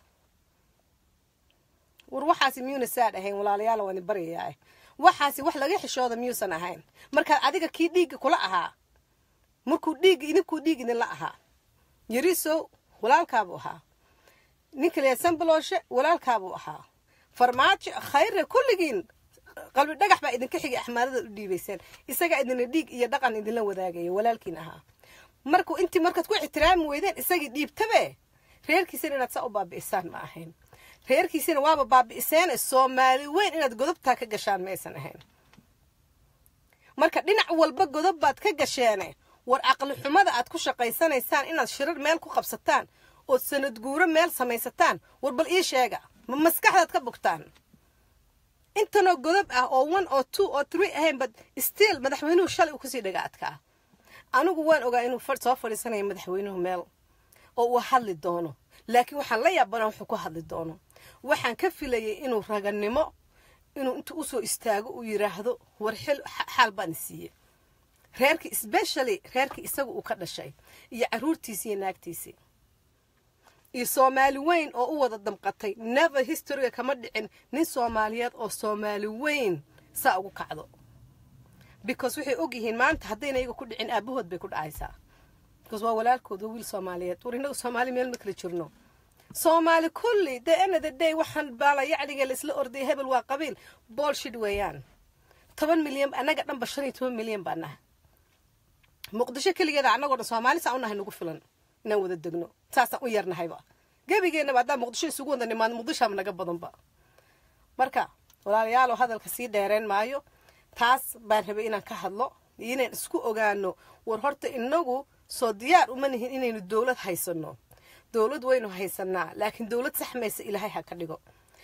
war waxaasi miyuuna saad ahayn walaalayaala waani baryayaa waxaasi wax laga xishooda miyuusan ahayn markaad adiga kii dhiigga kula ahaa markuu dhiigga idinkuu dhiig idinla ahaa yarisow walaalkaabuu ahaa ninka leeyahay sanbalooshe walaalkaabuu ahaa farmaajo khayre kulligiin qalbi dhagax baa idinka xigay axmaarada u dhiibayseen isagaa idinla dhiig iyo dhaqan idinla wadaagaya walaalkiin ahaa markuu intii markaad ku ixtiraami weydeen isagii dhiibtabe reerkiisana inaad saa u baabi'isaan ma ahayn reerkiisina waaba baabi'iseene soomaali weyn inaad godobtaa ka gashaan maysan ahayn marka dhinac walba godob baad ka gasheene war caqli xumada aad ku shaqaysanaysaan inaad shirar meel ku qabsataan ood sanad guuro meel samaysataan war bal ii sheega ma maskaxdaad ka bogtaan intanoo godob ah oo one oo two oo three ahayn bad stiil madaxweynuhu shalay uu kasii dhaga adkaa anigu waan ogaa inuu soo fadhiisanayo madaxweynuhu meel oo uu hadli doono laakiin waxaan la yaabanaa wuxuu ku hadli doono waxaan ka filayay inuu raganimo inuu intu usoo istaago uu yidhaahdo war xil xaal baan siiye reerkii specially reerkii isaga uu ka dhashay iyo caruurtiisii iyo naagtiisii iyo soomaali weyn oo u wada damqatay never historyga kama dhicin nin soomaaliyeed oo soomaali weyn saa ugu kacdo because waxay og yihiin maanta haddayna iyaga ku dhicin aabahood bay ku dhacaysaa because waa walaalkood waa wiil soomaaliyeed war innaga soomaali meel ma kala jirno soomaali kulli the end of the day waxaan baala yacniga la isla ordaya hebel waa qabiil bolshid weeyaan toban milyan annaga dhanba shan iyo toban milyan baa naha muqdisho keligeeda annagoo dhan soomaali saa u nahay nagu filan inaan wada degno saasaan u yarnahayba gebigeennaba haddaan muqdisho isugu wada nimaado muqdishaaba naga badanba marka walaalayaalow hadalka sii dheereen maayo taas baan rabay inaan ka hadlo iyo inaan isku ogaano war horta inagu soo diyaar uma nihin inaynu dowlad haysano dowlad waynu haysanaa laakiin dowlad saxmaysa ilaahay ha ka dhigo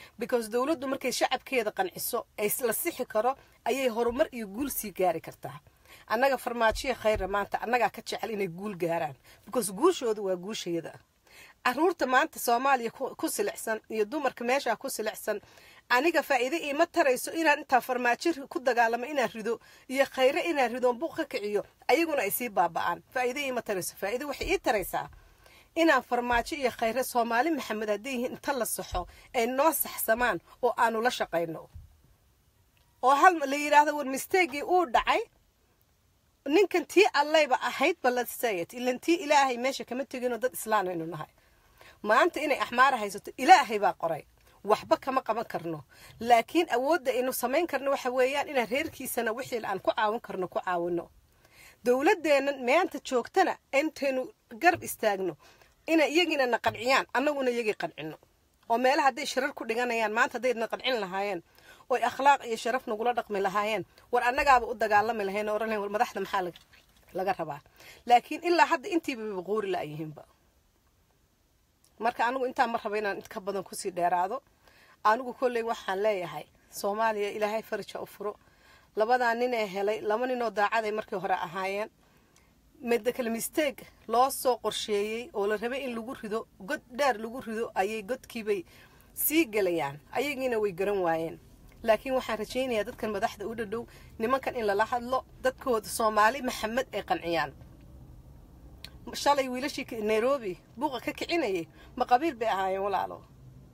because dowladdu markay shacabkeeda qanciso ay la sixi karo ayay horumar iyo guul sii gaari kartaa annaga farmaajiya khayra maanta annagaa ka jecel inay guul gaaraan because guushooda waa guushayada caruurta maanta soomaaliya ku silicsan iyo dumarka meeshaa ku silicsan aniga faa'iide iima tarayso inaan intaa farmaajo ku dagaalamo inaan rido iyo khayre inaan ridoon buuq ka kiciyo ayaguna ay sii baaba'aan faa'iide iima tarayso faa'iide waxay ii taraysaa inaan farmaajo iyo khayre soomaali maxamed hadday yihiin inta la saxo ay noo saxsamaan oo aanu la shaqayno oo hal la yidhaahdo war misteegii uu dhacay ninkan tii allayba ahayd balasayt ilan tii ilaahay meesha kama teginoo dad islaan aynu nahay maanta inay axmaara haysato ilaahay baa qoray waxba kama qaban karno laakiin awoodda aynu samayn karno waxa weeyaan inaan reerkiisana wixii aan ku caawin karno ku caawino dowladeennan maanta joogtana intaynu garab istaagno inay iyagiina na qanciyaan annaguna iyagii qancino oo meelaha hadday shirar ku dhiganayaan maanta hadday na qancin lahaayeen oy akhlaaq iyo sharaf nagula dhaqmi lahaayeen war annagaaba u dagaalami lahayn oo oran lahayn war madaxda maxaa laga rabaa laakiin ilaa hadda intiiba baquuri la'yihiinba marka anigu intaan ma raba inaan inka badan kusii dheeraado anigu kolley waxaan leeyahay soomaaliya ilaahay farija u furo labadaa nin ee helay laba ninoo daacaday markii hore ahaayeen medekal misteeg loo soo qorsheeyey oo la rabay in lagu rido god dheer lagu rido ayay godkiibay sii gelayaan ayagiina way garan waayeen laakiin waxaan rajaynayaa dadkan madaxda u dhadhow nimankan in lala hadlo dadkooda soomaali maxamed ay qanciyaan shalay wiilashii nairobi buuqa ka kicinayay ma qabiil bay ahaayeen walaalo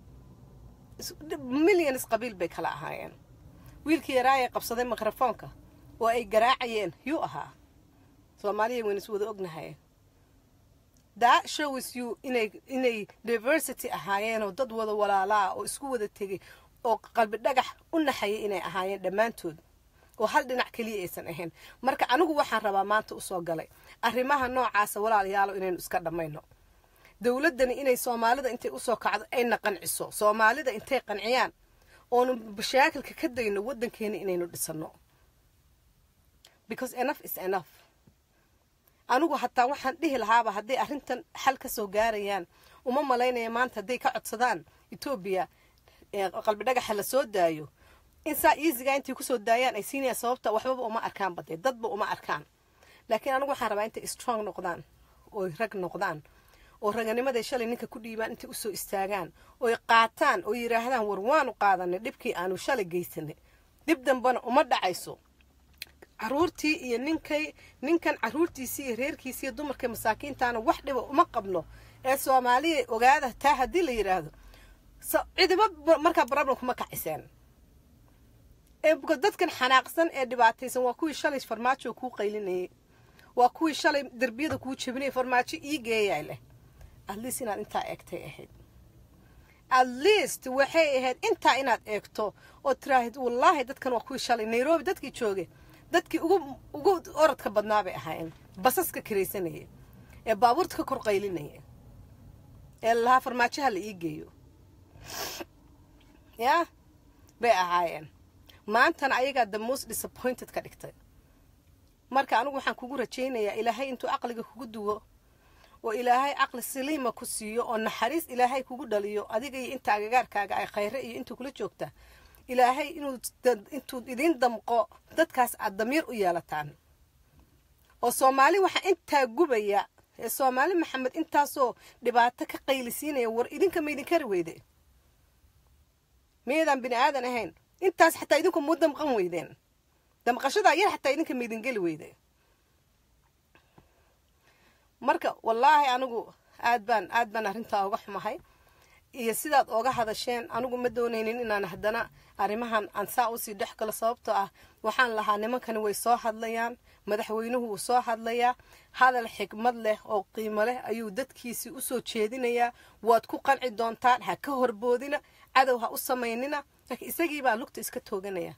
milyanis qabiil bay kala ahaayeen wiilkii yaraayay qabsaday mikrofoonka oo ay garaacayeen yuu ahaa soomaaliya wayna is wada ognahay that shows you inay inay diversity ahaayeenoo dad wada walaalaa oo isku wada tegay oo qalbi dhagax u naxayay inay ahaayeen dhammaantood oo hal dhinac keliya aysan ahayn marka anigu waxaan rabaa maanta usoo galay arrimaha noocaasa walaalayaalo inaynu iska dhammayno dowladdani inay soomaalida intay usoo kacdo ayna qanciso soomaalida intay qanciyaan oonu mashaakilka ka dayno waddankeena inaynu dhisano because enough is enough anigu hataa waxaan dhihi lahaaba hadday arrintan xal ka soo gaarayaan uma malaynaya maanta hadday ka codsadaan etoobiya qalbi dhagaxa la soo daayo in saa easyga intay kusoo daayaan ay siinayaan sababta waxbaba uma arkaan badee dadba uma arkaan laakiin anigu waxaan rabaa intay strong noqdaan oy rag noqdaan oo raganimaday shalay ninka ku dhiibaan intay usoo istaagaan oy qaataan oo yidhaahdaan war waanu qaadanay dhibkii aanu shalay geysanay dib dambana uma dhacayso caruurtii iyo ninkay ninkan caruurtiisii iyo reerkiisii iyo dumarka masaakiintaana wax dhiba uma qabno ee soomaaliya ogaada taa haddii la yidhaahdo cidiba markaa problem kuma kaciseen dadkan xanaaqsan ee dhibaataysan waa kuwii shalay farmaajo kuu qaylinayay waa kuwii shalay derbiyada kuu jebinayay farmaajo ii geeyaa leh atleast inaad intaa eegtay ahayd at least waxay ahayd intaa inaad eegto oo tiraahid wallaahi dadkan waa kuwii shalay nairobi dadkii jooge dadkii ugu ugu orodka badnaa bay ahaayeen basaska karaysanaya ee baabuurta ka kor qaylinaya ee lahaa farmaajoha la ii geeyo yaa bay ahaayeen maantana ayagaa the most disappointed ka dhigtay marka anigu waxaan kugu rajaynayaa ilaahay intuu caqliga kugu duwo oo ilaahay caqli saliima ku siiyo oo naxariis ilaahay kugu dhaliyo adiga iyo inta agagaarkaaga ay khayre iyo intuu kula joogta ilaahay inuu intuu idiin damqo dadkaas aad damiir u yeelataan oo soomaali waxaa intaa gubaya ee soomaali maxamed intaasoo dhibaato ka qaylisiinaya war idinka ma idinkari weyde miyaydaan bini aadan ahayn intaas xataa idinku muu damqan weydeen damqashadaa yar xataa idinka ma idin geli weyde marka wallaahi anigu aad baan aad baan arrintaa uga xumahay iyo sidaad ooga hadasheen anigu ma doonaynin inaan haddana arrimahan aan saa usii dhex galo sababtoo ah waxaan lahaa nimankani way soo hadlayaan madaxweynuhu wuu soo hadlayaa hadal xikmad leh oo qiimo leh ayuu dadkiisii usoo jeedinayaa waad ku qanci doontaan ha ka horboodina cadow ha u samaynina laakiin isagiibaa lugta iska tooganaya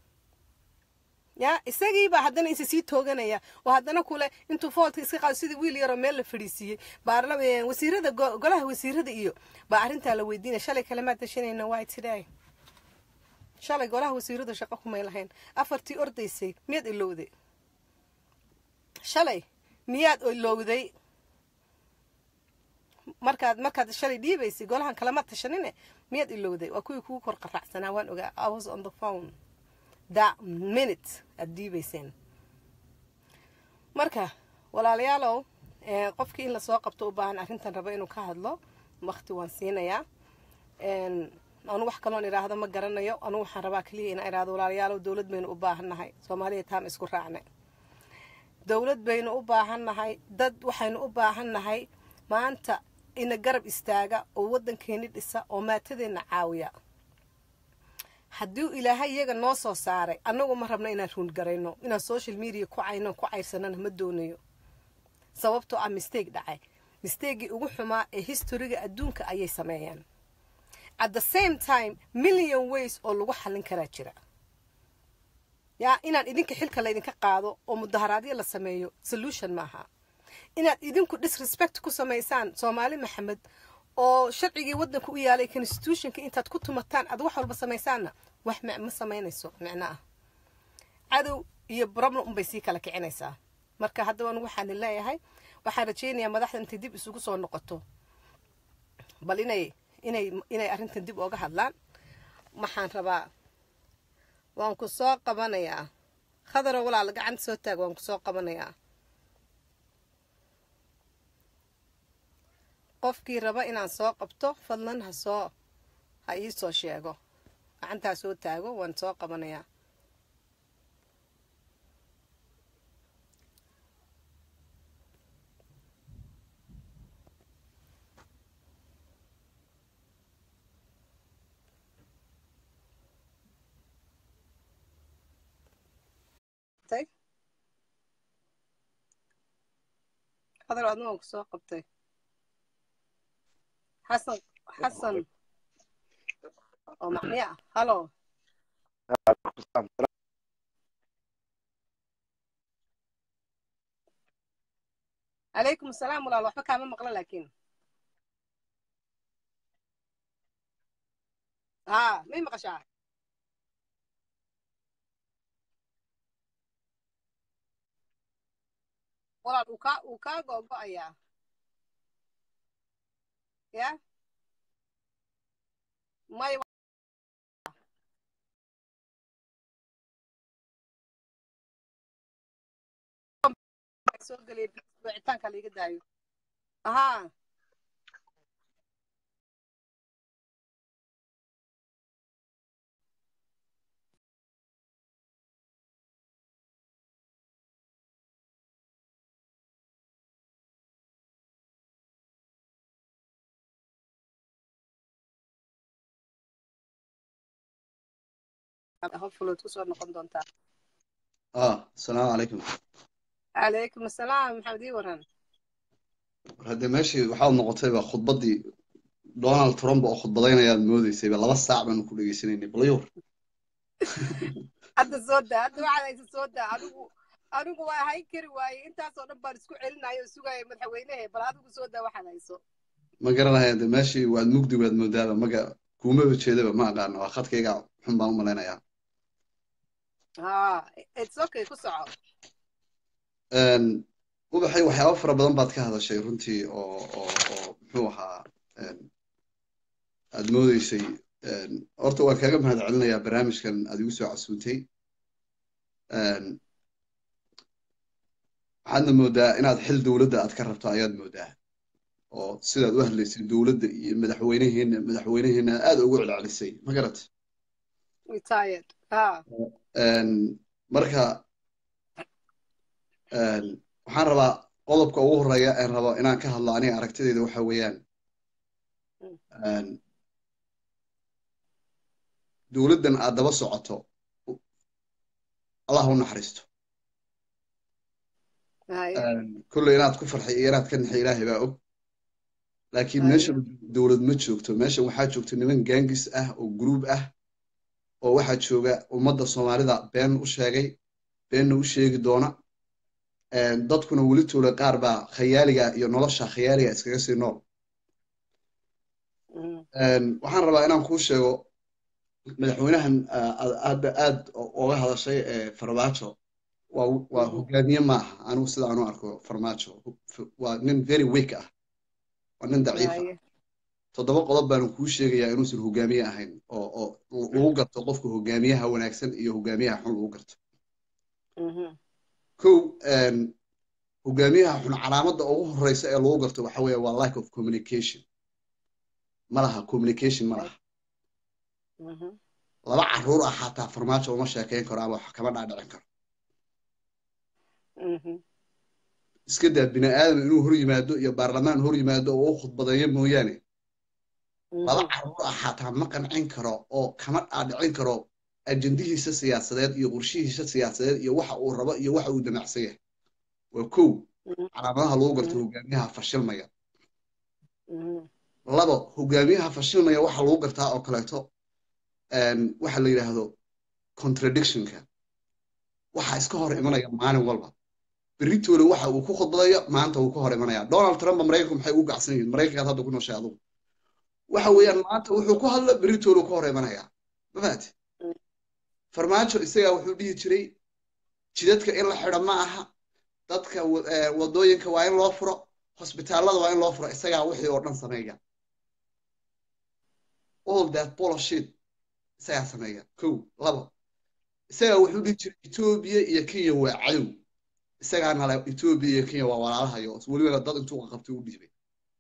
ya isagiibaa haddana isa sii tooganaya oo haddana kule intuu foolka iska qaado sidii wiil yaroo meel la fadhiisiiyey baarla wasiirada golaha wasiirada iyo baa arrintaa la weydiinaya shalay kalemaad dashanayna waa today shalay golaha wasiiradu shaqo kumay lahayn afartii ordaysay miyaad ilowday shalay miyaad ilowday markaad markaad shalay dhiibaysay golahan kalema tashanine miyaad ilowday waa kuwii kugu kor qaraacsanaa waan ogaa i was on the phone that minute aad dhiibayseen marka walaalayaalow qofkii in lasoo qabto u baahan arrintan rabo inuu ka hadlo wakti waan siinayaa anu wax kaloon idhaahdo ma garanayo anugu waxaan rabaa keliya inaan idhaahdo walaalayaalow dowlad baynu u baahannahay soomaaliya taama isku raacnay dowlad baynu u baahannahay dad waxaynu u baahannahay maanta ina garab istaaga oo waddankeeni dhisa oo maatadeenna caawiya haddii ilaahay iyaga noo soo saaray annagu ma rabno inaan ruungarayno inaan social media ku cayno ku cayrsanana ma doonayo sababtoo ah mistake dhacay misteegii ugu xumaa ee historiga adduunka ayay sameeyeen at the same time million ways oo lagu xallin karaa jira yaa inaan idinka xilka laydinka qaado oo mudaharaadyo la sameeyo solution maaha inaad idinku disrespect ku samaysaan soomaali maxamed oo sharcigii waddanka u yaalay constitutionka intaad ku tumataan aad wax walba samaysaanna wax ma samaynayso micno ah cadow iyo problem unbay sii kala kicinaysaa marka haddaba anugu waxaan leeyahay waxaan rajaynayaa madaxda intay dib isugu soo noqoto bal inay inay inay arrintan dib ooga hadlaan waxaan rabaa waan ku soo qabanayaa khadaro walaal gacanta soo taag waan ku soo qabanayaa qofkii raba inaan soo qabto fadlan ha soo ha ii soo sheego gacantaa soo taago waan soo qabanayaa hadal adna waan ku soo qabtay xasan xasan oo macniya ah halo calaykum asalaam walaal waxba kaama maqla laakiin haa may maqashaa walaal uu kaa uu kaa googo-ayaa ya may soo gelay wicitaanka laiga daayo ahaa hopefully waad kusoo noqon doontaa ah asalaamu calaykum calaykum asalaam maxamed ii waran hadde meeshii waxaad noqotayba khudbaddii donald trump oo khudbadaynayaad moodeysayba laba saac baanu ku dhegeysanaynay balyur hadda soo daa hadda waxaad haysa soo daa anigu anigu waa hayn kari waaye intaasoo dhan baan isku celinayo oo sugaya madaxweynehe bal adigu soo daa waxaad hayso ma garanaya de meeshii waad mugdi waad moodaaba maga kuumaba jeedaba ma aqaano waa khadkayga xun baan u malaynayaa ha it's okay ku soco ubaxay waxyaaba fara badan baad ka hadashay runtii oo oo oo muxuu ahaa aad moodeysay horta waan kaaga mahad celinayaa barnaamijkan aad igu soo casuuntay waxaadna moodaa inaad xil dowladda aad ka rabto ayaad moodaa oo sidaad u hadlaysay dowladda iyo madaxweyneheena madaxweyneheena aad ugu celcelisay ma garat retired ha marka waxaan rabaa qodobka ugu horeeya aan rabo inaan ka hadlo aniga aragtidayda waxa weeyaan dowladdan aad daba socoto allah u naxariisto kolley inaad ku farxay iyo inaad ka naxay ilaahay baa og laakiin meesha dowlad ma joogto meeshan waxaa joogto niman gaangis ah oo gruub ah oo waxaa jooga ummadda soomaalida been u sheegay beenna u sheegi doona dadkuna weli tuula qaar baa khayaaliga iyo nolosha khayaaliga iskaga sii nool waxaan rabaa inaan kuu sheego madaxweynahan aad aad oga hadashay farmaajo waa waa hogaamiye maaha anigu sida aanu arko farmaajo waa nin very weak ah waa nin daciifa toddoba qodob baanu kuu sheegayaa inuusan hogaamiye ahayn oo oo lagu garto qofka hogaamiyaha wanaagsan iyo hogaamiyaha xun lagu garto kow hogaamiyaha xun calaamadda ugu horeysa ee lagu garto waxa weeye waa lack of communication ma laha communication ma laha laba caruur ah xataa farmaajo uma sheekeyn karo ama wax kama dhaadhicin karo iska daa bini aadam inuu hor yimaado iyo baarlamaan hor yimaado oo u khudbadeeyo mooyaane laba caruur ah xataa ma qancin karo oo kama dhaadhicin karo ajendihiisa siyaasadeed iyo qorshihiisa siyaasadeed iyo waxa uu rabo iyo waxa uu damacsan yahay waa kow calaamadaha lagu garto hogaamiyaha fashilmaya labo hogaamiyaha fashilmaya waxa lagu gartaa oo kaleeto waxa la yidhaahdo contradictionka waxa iska hor imanaya maalin walba beritoole waxa uu ku khudbadayo maanta uu ka hor imanaya donald trump maraykanku maxay ugu gacsan yihiin maraykankaad hadda ku nooshay adugu waxa weeyaan maanta wuxuu ku hadlo beritoole ka hor imanaya mafaati farmaajo isagaa wuxuu dhihi jiray jidadka in la xidho ma aha dadka wadooyinka waa in loo furo hosbitaallada waa in loo furo isagaa wixii oo dhan sameeya all that bullshit isagaa sameeya kow labo isagaa wuxuu dhihi jiray etoobiya iyo kenya waa cadow isagaana le etoobiya iyo kenya waa walaalahayo welibana dad intuu qabtay u dhiibay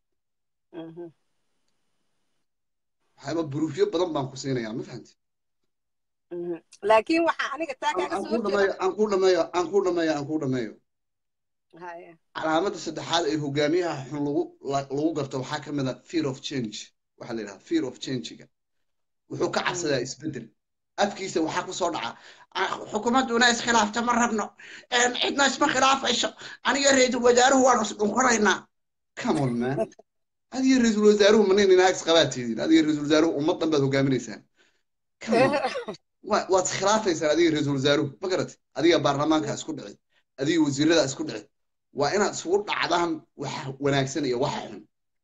waxaaba buruufyo badan baan ku siinayaa ma fahamti laakiin waxa aniga taa kaaga soo dhameeyo aan ku dhameeyo aan ku dhameeyo aan ku dhameeyo calaamadda saddexaad ee hogaamiyaha xun lagu lagu garto waxaa ka mid a fear of change waxaa la yidhaha fear of changega wuxuu ka cabsadaa isbeddel afkiisa waxaa ku soo dhaca xukuumadduna iskhilaafta ma rabno cidna isma khilaafayso aniga ra-iisul wasaaruhu waanu isdhunkanaynaa come on man adiga ra-iisul wasaaruhu manin inaag isqabaatiidin adiga ra-iisul wasaaruhu ummad dhan baad hogaaminaysaan waad iskhilaafaysaan adiga ra-iisul wasaaruhu ma garat adiga baarlamaanka isku dhici adiga wasiirada isku dhici waa inaad isugu dhacdaan waxa wanaagsan iyo waxa xun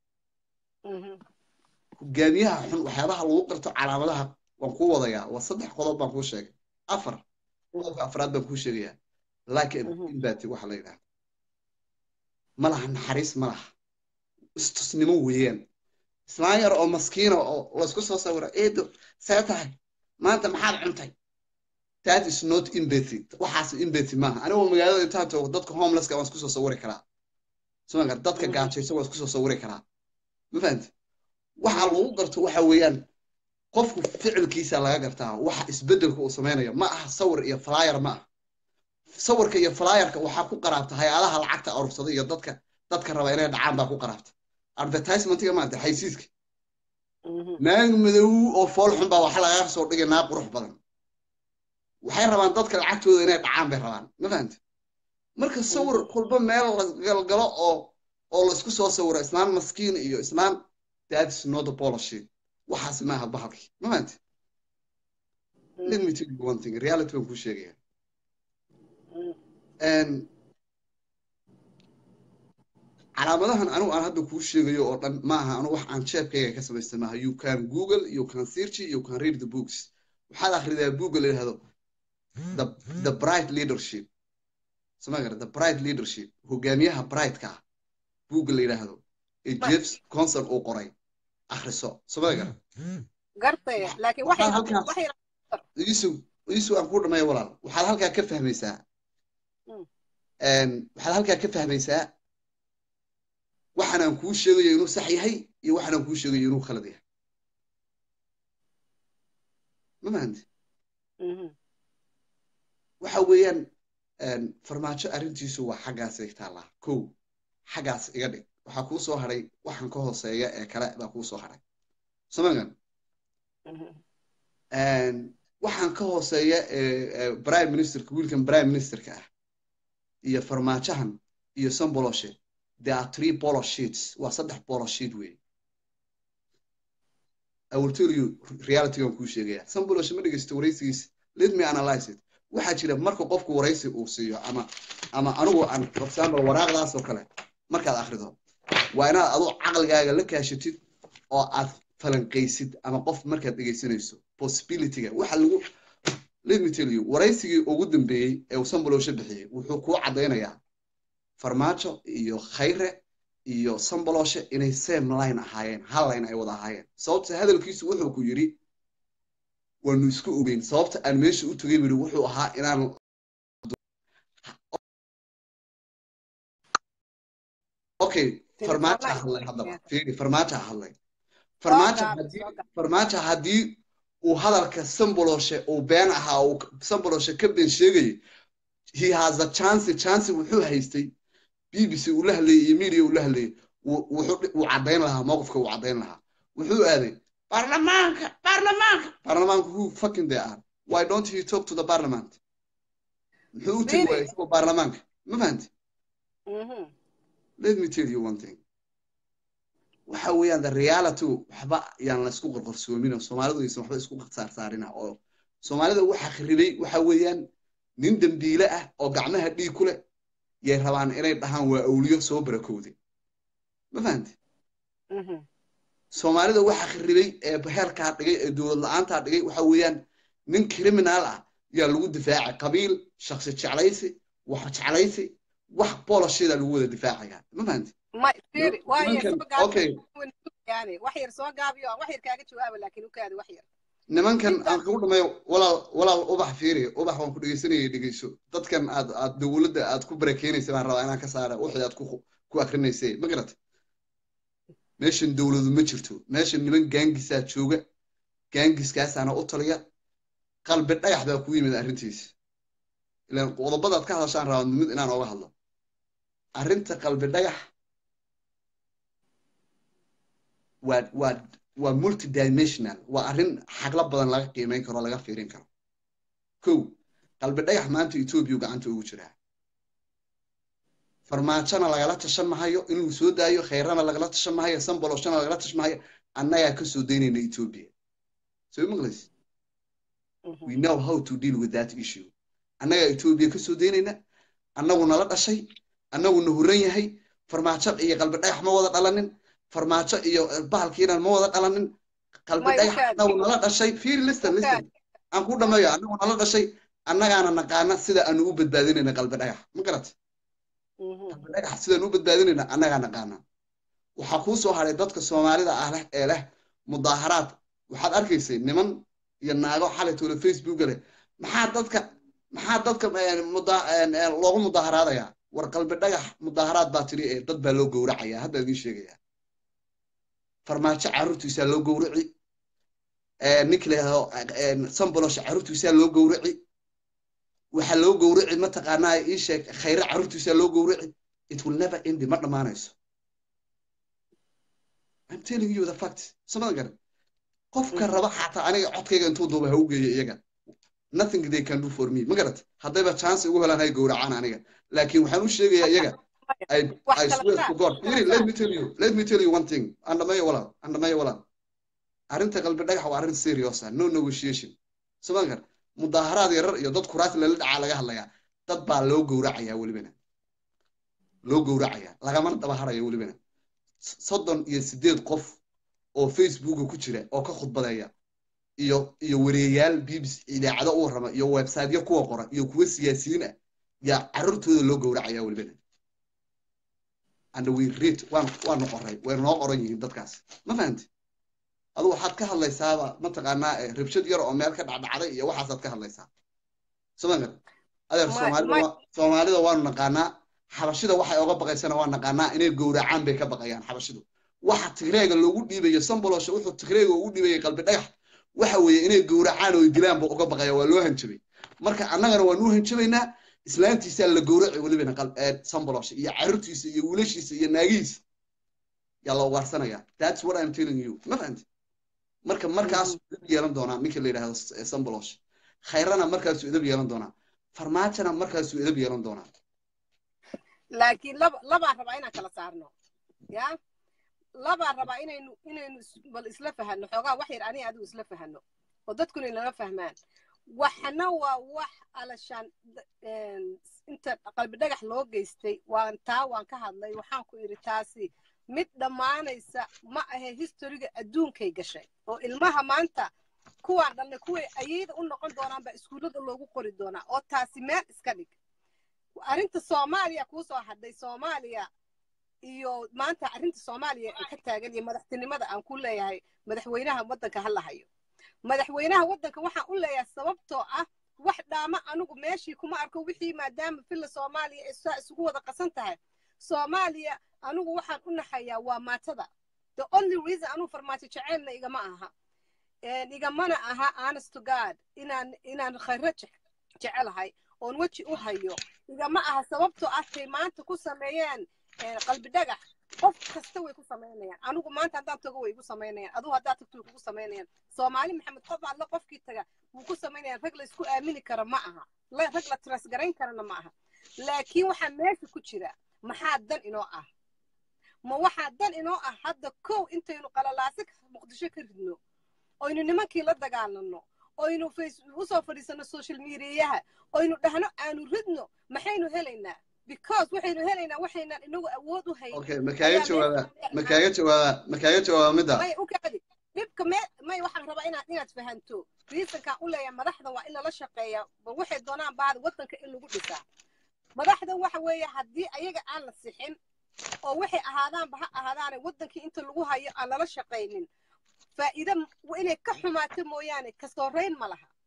hogaamiyaha xun waxyaabaha lagu qarto calaamadaha waan kuu wadayaa waa saddex qodob baan kuu sheegay afar qodobka afraad baan kuu sheegayaa laakiin imbati waxa la yidhahda ma laha naxariis ma laha istusnimo weeyaan islaan yar oo maskiina oo laysku soo sawira eedo see tahay maanta maxaad cuntay that is not empathy waxaas empathy maaha anigoo magaalada intaan joogo dadka homelesska waan isku soo sawiri karaa sumaga dadka gaajaysa waan isku soo sawiri karaa ma fahamti waxa lagu garto waxa weeyaan qofku ficilkiisa laga gartaa waxa isbeddelka uu samaynayo ma aha sawir iyo flyer ma aha sawirka iyo flyerka waxaa ku qaraabta hay-adaha lacagta arursada iyo dadka dadka raba inay dhacaan baa ku qaraabta advertisementiga maanta xaysiiska naag madow oo fool xun baa waxa lagaga soo dhigay naag qurux badan waxay rabaan dadka lacagtooda inay dhacaan bay rabaan ma fahamti marka sawir kulba meel la galgalo oo oo laisku soo sawiro islaan maskiin iyo islaan that's not a policy waxaas maaha bahalkii ma fahamti let me tell you one thing reality baan kuu sheegaya calaamadahan anigu aan hadda kuu sheegayo oo dhan maaha anu wax aan jeebkayga ka samaystay maaha you can google you can search you can read the books waxaad akhridaa buugga la yidhahdo the the bright leadership sama gara the bright leadership hogaamiyaha brightka ah buugga la yidhaahdo ee james conson uu qoray akhriso sama gara gartaya laakiin waxay halkaas isu isu aan ku dhameeyo walaal waxaad halkaa ka fahmaysaa waxaad halkaa ka fahmaysaa waxaan aan kuu sheegayo inuu sax yahay iyo waxaan aan kuu sheegayo inuu khalad yahay ma fahanti waxa weeyaan farmaajo arrintiisu waa xaggaasay taallaa kow xaggaas iga dhig waxaa kuu soo hadhay waxaan ka hooseeya ee kale baa kuu soo hadhay samagan waxaan ka hooseeya prime ministerka wiilkan prime ministerka ah iyo farmaajahan iyo samboloshe there are three polo sheets waa saddex polo sheet wey I will tell you reality aan kuu sheegaya samboloshe ma dhegeysto waraysigiisa let me analyze it waxaa jira marka qofku waraysi uu siiyo ama ama anigu aan for example waraaqdaas oo kale markaad akhrido waa inaad adu caqligaaga la kaashatid oo aad falanqaysid ama qof markaad dhegeysanayso possibilityga waxa lagu let me tell you waraysigii ugu dambeeyey ee uu samboloshe bixiyey wuxuu kuu caddaynayaa farmaajo iyo khayre iyo sambaloshe inay same line ahaayeen hal line ay wada ahaayeen sababta hadalkiisu wuxuu ku yidhi waanu isku ogeyn sababta aan meesha u tegay buu yidhi wuxuu ahaa inaan okay farmaajo hadlay haddaba fiiri farmaajo hadlay farmaajo haddii farmaajo haddii uu hadalka sambaloshe uu been ahaa uu sambaloshe ka been sheegayay he has a chance chance wuxuu haystay b b c uu la hadlayay iyo media uu la hadlayay wuu caddayn lahaa mowqifka uu caddayn lahaa wuxuu aaday baarlamaanka baarlamaanka baarlamaanka who fucking they are why don't he talk to the parliament muxuu u tegi waaya isagoo baarlamaanka ma fahanti let me tell you one thing waxa weeyaan the reality waxba yaan la isku qorqorsoomin soomaalidu aysan waxba isku saarsaarina oo soomaalida waxa kharibay waxa weeyaan nin dembiile ah oo gacmaha dhiig ku leh yay rabaan inay dhahaan waa awliyo soo barakowday ma fahanti soomaalida waxa kharibay ee heerkaa dhigay ee dowlad la-aantaa dhigay waxa weeyaan nin criminal ah yaa lagu difaacay qabiil shaksi jeclaysi wax jeclaysi wax bolosheeda lagu wada difaacaya ma fahanti nimankan aan kugu dhameeyo walaal walaal ubax fiiri ubax waan ku dhegeysanayay dhegeyso dadkan aad aad dowladda aad ku barakeynaysa baan rabaa inaan ka saara wixii aad ku ku akrinaysay ma garata meeshan dowladu ma jirto meeshan niman gaangisaa jooga gaangiskaasaana u taliya qalbi dhagax baa ku yimid arrintiisa ilaan qodobadaad ka hadashaan rabaa mid inaan ooga hadlo arrinta qalbi dhagax waa waa waa multidimensional waa arrin xagla badan laga qiimeyn karo laga fiirin karo kow qalbi dhagax maanta etoobiya gacanta ugu jiraa farmaajona lagala tashan mahayo inuu soo daayo khayrana lagala tashan mahayo samboloshona lagala tashan mahayo annagaa ka soo daynayna etoobiya so maqlays we know how to deal with that issue annagaa etoobiya ka soo daynayna annagu nala dhashay annagu na huran yahay farmaajo iyo qalbi dhagax ma wada dhalanin farmaajo iyo bahalkiina ma wada dhalanin qalbi dhagax annagu nala dhashay fiiri listen listen aan ku dhameeyo annagu nala dhashay annagaana naqaana sida aanu u badbaadinayna qalbi dhagax ma garat qalbi dhagax sidaan u badbaadinayna annagaa naqaana waxaa kuu soo haray dadka soomaalida ah leh ee leh mudaaharaad waxaad arkaysay niman iyo naago xalay toole facebooka leh maxaa dadka maxaa dadka loogu mudaaharaadayaa war qalbi dhagax mudaaharaad baa tiri ee dad baa loo gowracayaa hadda idiin sheegayaa farmaajo carruurtiisaa loo gowraci ninka layihahdo sambolosha carruurtiisaa loo gowraci waxaa loo gowraci mataqaanaa ii sheeg khayre carruurtiisaa loo gowraci it will never end ma dhammaanayso I'm telling you the fact samada garan qofka raba xataa aniga codkayga intuu duuba ha u geeyo iyaga nothing they can do for me ma garat haddayba chance ugu helaan hay gowracaan aniga laakiin waxaan u sheegayaa iyaga I, I swear to God Really, let me tell you let me tell you one thing andhamayo walaal andhamayo walaal arrinta qalbi dhagax waa arrin serious ah no negotiation samaan gar mudaaharaad yarar iyo dad kuraas lala dhacaa laga hadlayaa dad baa loo gowracayaa welibana loo gowracayaa lagamana daba haraya welibana soddon iyo sideed qof oo facebooka ku jira oo ka khudbadeeya iyo iyo wareeyaal bbc idaacado u warrama iyo websiteyo kuwa qora iyo kuwa siyaasiyiin ah yaa carruurtooda loo gowracaya welibana and we read waan waanu qoray way noo qoran yihiin dadkaas ma fahanti adu waxaad ka hadlaysaaba mataqaanaa rabshad yar oo meel ka dhacdhacday iyo waxaasaad ka hadlaysaa somaga adeer soomaalida soomaalida waanu naqaanaa xabashida waxay oga baqaysana waa naqaanaa inay gowracaan bay ka baqayaan xabashidu waxa tigreega loogu dhiibayo sambolosha wuxuu tigreega ugu dhiibayay qalbi dhagax waxa weeye inay gowracaan oo dilaan buu uga baqaya waa loo hanjabay marka annagana waanu u hanjabaynaa islaantiisaa la gowraci welibana sambolosha iyo carruurtiisa iyo wiilashiisa iyo naagihiisa yaa la ugaarsanaya that's what i'm telling you ma fahanti marka markaasuu idab yeelan doonaa ninka la yidhahdo sambolosha khayrana markaasuu idab yeelan doonaa farmaajona markaasuu idab yeelan doonaa laakiin laba labaan rabaa inaan kala saarno ya labaan rabaa inaynu inaynu bal isla fahanno xoogaa wax yar aniga adigu isla fahanno oo dadkuna inala fahmaan waxna waa wax alashaan inta qalbi dhagax loo geystay waan taa waan ka hadlay waxaan ku idhi taasi mid dhammaanaysa ma ahe historiga adduunkay gashay oo ilmaha maanta kuwaan dhalnay kuway ayayda u noqon doonaan baa iskuullada loogu qori doonaa oo taasi meel iska dhig arrinta soomaaliya kuu soo hadhay soomaaliya iyo maanta arrinta soomaaliya ee ka taagan iyo madaxtinimada aan ku leeyahay madaxweynaha waddanka ha la hayo madaxweynaha waddanka waxaan u leeyahay sababtoo ah wax dhaama anigu meeshii kuma arko wixii maadaama filla soomaaliya ay saa isugu wada qasan tahay soomaaliya anigu waxaan u naxayaa waa maatada the only reason anugu farmaajo jaceylna igama aha igamana aha honest to god inaan inaan khayro jecelahay oon weji u hayo igama aha sababtoo ah tay maanta ku sameeyeen qalbi dhagax qof kasta way ku samaynayaan anigu maanta haddaan tago way igu samaynayaan adugu haddaad tagto way kugu samaynayaan soomaali maxamed qof alle qofkii taga wuu ku samaynayaan rag la isku aamini kara ma aha rag la tras garayn karana ma aha laakiin waxaa meesha ku jira maxaa dan inoo ah ma waxaa dan inoo ah hadda kow intaynu qalalaasi muqdisho ka ridno oynu nimankii la dagaalano oynu usoo fadhiisano social mediayaha oynu dhahno aanu ridno maxaynu helaynaa because waxaynu helaynaa waxaynaan inagu awood u hayn okay makaaga jawaaba makaaga jawaaba makaaga jawaaba midda may u kaadi dhibka me may waxaan rabaa inaad inaad fahanto reasonkaan u leeyahay madaxdan waa in lala shaqeeya bal waxay doonaan baada waddanka in lagu dhisaa madaxdan waxa weeye haddii ayaga aan la sixin oo waxay ahaadaanba ha ahaadaane waddankii inta lagu hayo aan lala shaqaynin faa'iida inay ka xumaato mooyaane ka soorayn ma laha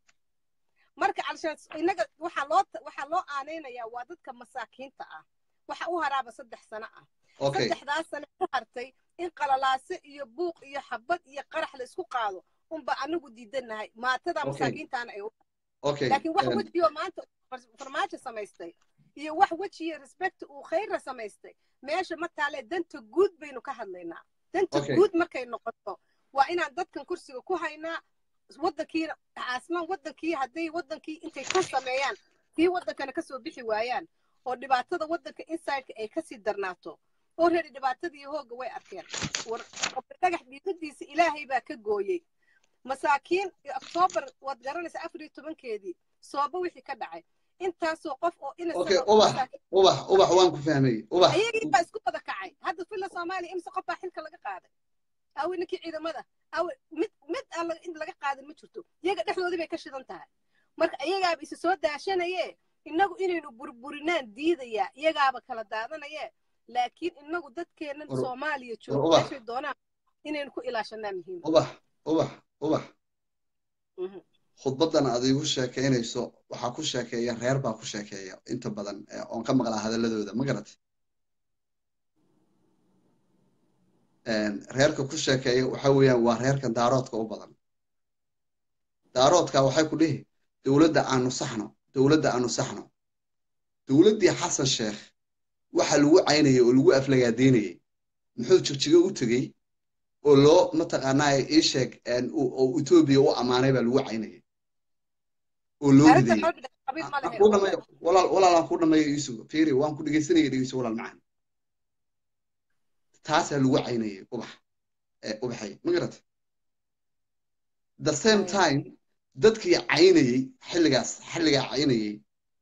marka alshaan innaga waxaa loo waxaa loo aanaynayaa waa dadka masaakiinta ah waxa u haraaba saddex sano ah saddexdaas sano ku hartay in qalalaase iyo buuq iyo xabad iyo qarax la isku qaado unba anagu diidanahay maatada masaakiintaana ay laakiin wax wejiyo maanta farmaajo samaystay iyo wax wejiyo respect uu khayra samaystay meesha ma taalee danta guud baynu ka hadlaynaa danta guud markay noqoto waa inaan dadkan kursiga ku haynaa waddankiina aslan waddankii hadday waddankii intay ka sameeyaan kii waddankana kasoo bixi waayaan oo dhibaatada waddanka insideka ay kasii darnaato oo reeri dhibaatadii hoogga way arkeen war dhagax dhiigadiisa ilaahay baa ka gooyey masaakiin oktoobar waad garanaysaa afar iyo tobankeedii sooba wixii ka dhacay intaasoo qof oo ubax ubax ubax waan ku fahmay ubax ayagii baa isku wada kacay hadda filla soomaaliya imse qof baa xilka laga qaaday awe ninkii ciidamada awe mid mid aan in laga qaadan ma jirto iyaga dhexdoodii bay ka shidan tahay marka iyagaaba isa soo daashanaye innagu inaynu burburinaan diidayaa iyagaaba kala daadanaye laakiin inagu dadkeennan soomaaliya joogo meeshay doonaan inaynu ku ilaashanaa muhiim ubax ubax ubax khudbadan aad iigu sheekaynayso waxaa ku sheekeeya reer baa ku sheekeeya inta badan oon ka maqlaa hadalladooda ma garat reerka ku sheekeeya waxa weeyaan waa reerkan daaroodka u badan daaroodka waxay ku dhihi dowladda aanu saxno dowladda aanu saxno dowladdii xasan sheekh waxa lagu caynayay oo lagu aflagaadeynayay muxuu jigjigo u tegey oo loo mataqaanaa ii sheeg oo etoobiya u ammaanay baa lagu caynayay oo loo ridayey walaalaan ku dhammeeyo iisugo fiiri waan ku dhegeysanaya dhegeyso walaal macaan taasaa lagu caynayay ubax ubaxay ma garata the same time dadkii caynayey xilligaas xilligaa caynayey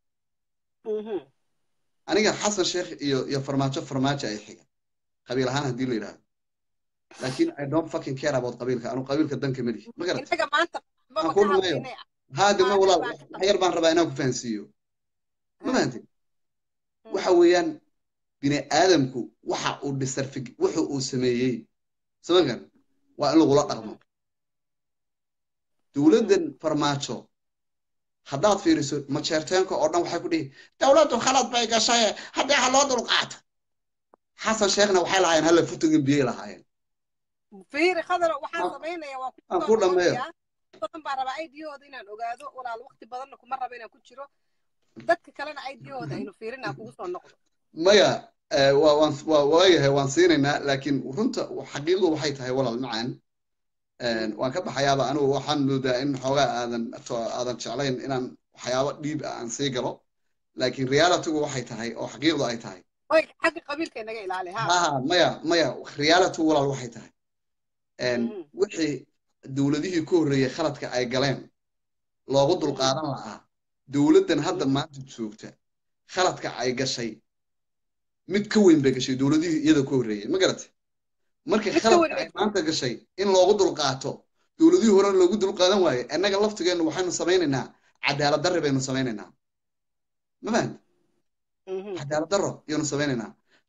aniga xasan sheekh iyo iyo farmaajo farmaajo ay xiga qabiil ahaan haddii la yidhaahdo laakiin i don't fucking care about qabiilka anu qabiilka danka mali ma garata ku dhameeyo haadima walaal wax yar baan rabaa inaan ku fahansiiyo ma fahantin waxa weeyaan bini aadamku waxa uu dhisarfig wuxu uu sameeyey samankan waa in lagula dhaqmo dowladdan farmaajo haddaad fiiriso majeerteenka oo dhan waxay ku dhihi dowladdu khalad bay gashaye haddii ha loo dulqaato xasan sheekhna waxay lahaayeen halla futugin biyay lahaayeen fiiri khadar waxaan samaynayaa waa ku dhameeyo badan baa rabaa idiyahooda inaan ogaado walaal waqti badanna kuma rabo inaan ku jiro dadka kalena idiyahooda aynu fiirinaa kugu soo noqdo maya waayahay waan siinaynaa laakiin runta xaqiiqdu waxay tahay walaal macaan waan ka baxayaaba anigu waxaan moodaa in xoogaa aadan aadan jeclayn inaan waxyaabo dhiib ah aan sii galo laakiin realitygu waxay tahay oo xaqiiqdu ay tahay xagga qabiilka inaga ilaali ha maya maya reality walaal waxay tahay wixii dowladihii ku horreeyey khaladka ay galeen loogu dulqaadan la'aa dowladdan hadda maanta joogta khaladka ay gashay mid ka weyn bay gashay dowladihii iyada ku horreeyey ma garatay markii khaladka ay maanta gashay in loogu dulqaato dowladihii hore loogu dulqaadan waaye annaga laftigeennu waxaynu samaynaynaa cadaalad darri baynu samaynaynaa ma fahanta cadaalad darro ayaynu samaynaynaa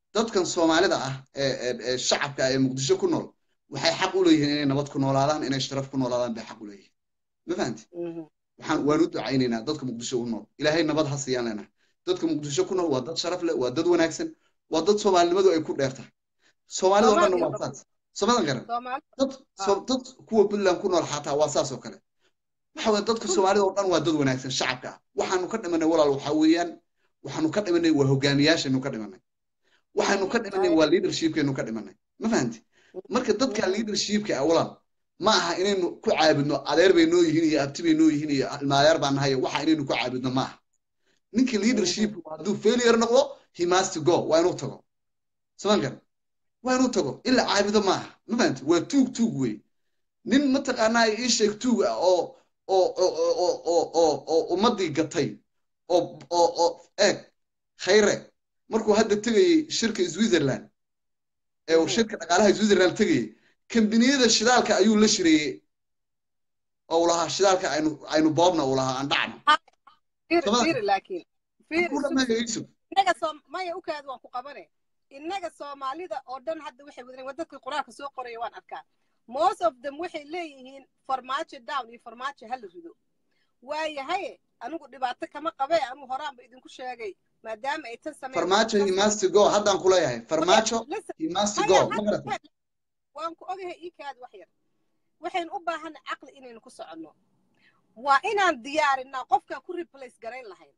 dadkan soomaalida ah ee shacabka ee muqdisho ku nool waxay xaq u leeyihiin inay nabad ku noolaadaan inay sharaf ku noolaadaan bay xaq u leeyihiin ma fahanti waxaan waan u ducaynaynaa dadka muqdisho u nool ilaahay nabad ha siiyaan leenahay dadka muqdisho ku nool waa dad sharaf leh waa dad wanaagsan waa dad soomaalinimadu ay ku dheer tahay soomaalida oo dhanna waa saas somadan garan dad dad kuwa puntland ku nool xataa waa saas oo kale waxa weye dadka soomaalida oo dhan waa dad wanaagsan shacabka ah waxaanu ka dhimanay walaal waxa weeyaan waxaanu ka dhimanay waa hogaamiyaashaynu ka dhimanay waxaanu ka dhimanay waa leadershipkaynu ka dhimanay ma fahanti marka dadka leadershipka ah walaal ma aha inaynu ku caabudno adeer bay noo yihiin iyo abti bay noo yihiin iyo ilmaadeer baan nahay waxa inaynu ku caabudno ma aha ninka leadership hadduu failure noqdo he must go waa inuu tago saman kar waa inuu tago in la caabudo ma aha ma fahanti waa tuug tuug wey nin mataqaanaa ii sheeg tuug ah oo oo oo oo oo oo ummaddii gatay oo oo oo eeg khayre markuu hadda tegayey shirka switzerland ee uu shirka dhaqaalaha switzerland tegayey kambaniyada shidaalka ayuu la shireeyey oo uu lahaa shidaalka aynu aynu boobna uu lahaa aan dhacno maya ukaada waan ku qabane innaga soomaalida oo dhan hadda waxay wadeen waa dadkii qur-aanka soo qoraya waan arkaa most of them waxay leeyihiin farmaajo down iyo farmaajo hala rido waayahaye anigu dhibaato kama qabe anigu horaanba idinku sheegay maadaama ay tan sameyn farmaajo he must go haddaan ku leeyahay farmaajo he must go ma garata waan ku ogahay iikaada wax yar waxaynu u baahanay caqli inaynu ku soconno waa inaan diyaarinaa qofkaan ku replace garayn lahayn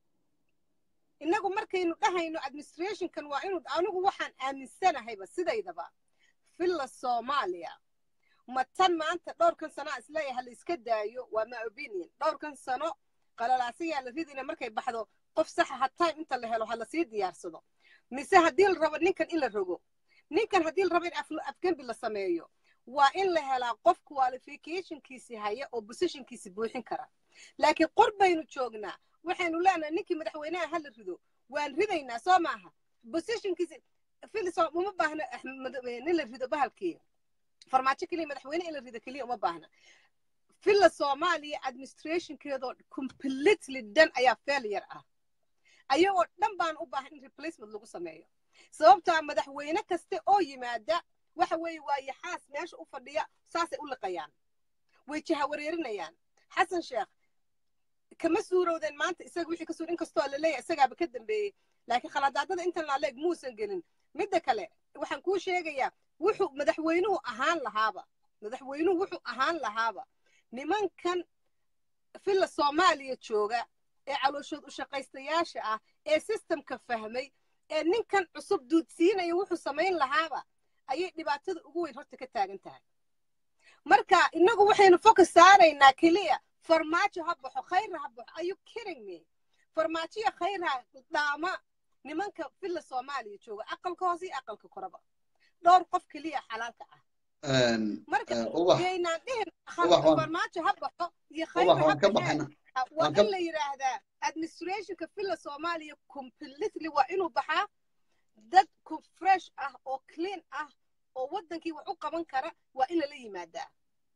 innagu markaynu dhahayno administrationkan waa inu anigu waxaan aaminsanahayba sidaydaba villa soomaaliya ma tan maanta dhowrkan sanoa isleeyahay ha la iska daayo waa my opinion dhowrkan sano qalalaasayaa la ridina markay baxdo qof saxa ha time inta la helo ha lasii diyaarsado mise haddii la rabo ninkan in la rogo ninkan haddii la rabo in afgembi la sameeyo waa in la helaa qof qualificationkiisi haya oo positionkiisi buuxin kara laakiin qor baynu joognaa waxaynu leenahay ninkii madaxweynaha ha la rido waan ridaynaa soo maaha positionkiisi filiso uma baahna nin la rido bahalkii farmaajo keliya madaxweyne in la rido keliya uma baahna villa soomaaliya administrationkeedoo completely dhan ayaa failure ah ayagoo dhan baan u baahan in replacement lagu sameeyo sababtaa madaxweyne kaste oo yimaada waxa weeye waa yaxaas meesha u fadhiya saasay u liqayaan way jahawareerinayaan xasan sheekh kama suurowdeen maanta isaga wixii ka suur inkastoo la leeyahay isagaaba ka dambeeyey laakiin khaladaadada intan laaleeg muusan gelin midda kale waxaan kuu sheegayaa wuxuu madaxweynuhu ahaan lahaaba madaxweynuhu wuxuu ahaan lahaaba nimankan villa soomaaliya jooga ee calooshood u shaqaystayaasha ah ee systemka fahmay ee ninkan cusub duudsiinaya wuxuu samayn lahaaba ayay dhibaatada ugu weyn horta ka taagan tahay marka innagu waxaynu focus saaraynaa keliya farmaajo ha baxo khayra ha baxo are you kidding me farmaajoya khayra dhaama nimanka villa soomaaliya jooga aqalka hoose iyo aqalka koraba dhowr qof keliya xalaalka ah marka yaynaan dhihin farmaajo ha baxo iyo khayra ha baxeen waa in la yidhaahdaa administrationka villa soomaaliya completely waa inuu baxaa dad fresh ah oo clean ah oo waddankii wax u qaban kara waa in lala yimaadaa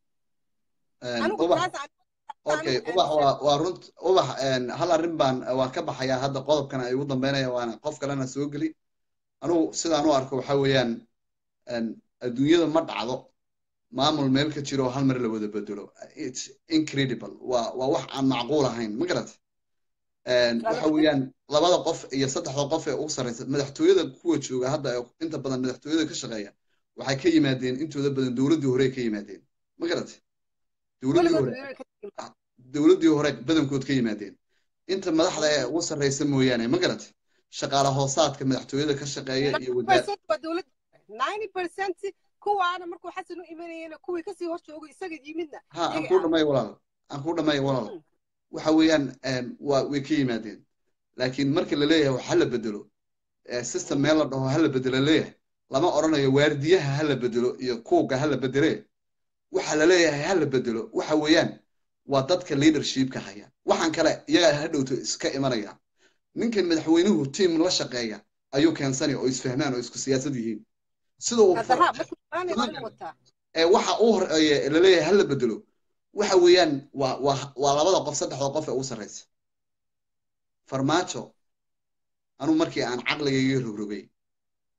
okay ubax waa waa runt ubax hal arrin baan waan ka baxayaa hadda qodobkana ay ugu dambeynaya waana qof kalena soo geli anugu sidaan u arko waxa weeyaan adduunyada ma dhacdo maamul meel ka jiro hal mar la wada bedelo its incredible waa waa wax aan macquul ahayn ma garata waxa weeyaan labada qof iyo saddexda qof ee ugu sarreysa madaxtooyada kuwa jooga hadda inta badan madaxtooyada ka shaqeeya waxay ka yimaadeen intooda badan dowladdii hore ka yimaadeen ma garata dowladdii hore dowladdii hore badankood ka yimaadeen inta madaxda ee ugu sarreysa mooyaane ma garata shaqaale hoosaadka madaxtooyada ka shaqeeya iyo kuwaana markuu xasan u imanayena kuwii kasii hor joogo isaga yimidna ha aan kuu dhamay walaal aan kuu dhamay walaal waxa weeyaan waa way ka yimaadeen laakiin marka la leeyahay wax hala bedelo system meel la dhaho hala bedelo leeyahay lama odhanayo waardiyaha hala bedelo iyo kuuga hala bedele waxa la leeyahay hala bedelo waxa weeyaan waa dadka leadershipka haya waxaan kale iyagaa ha dhowto iska imanaya ninkan madaxweynuhu tiam la shaqeeya ayuu keensanaya oo isfahmaan oo isku siyaasad yihiin sida uu ee waxa uu horeeye laleeyahay hala bedelo waxa weeyaan waa waa waa labada qof saddexda qof ee ugu sarreysa farmaajo anuu markii aan caqligayga rogrogay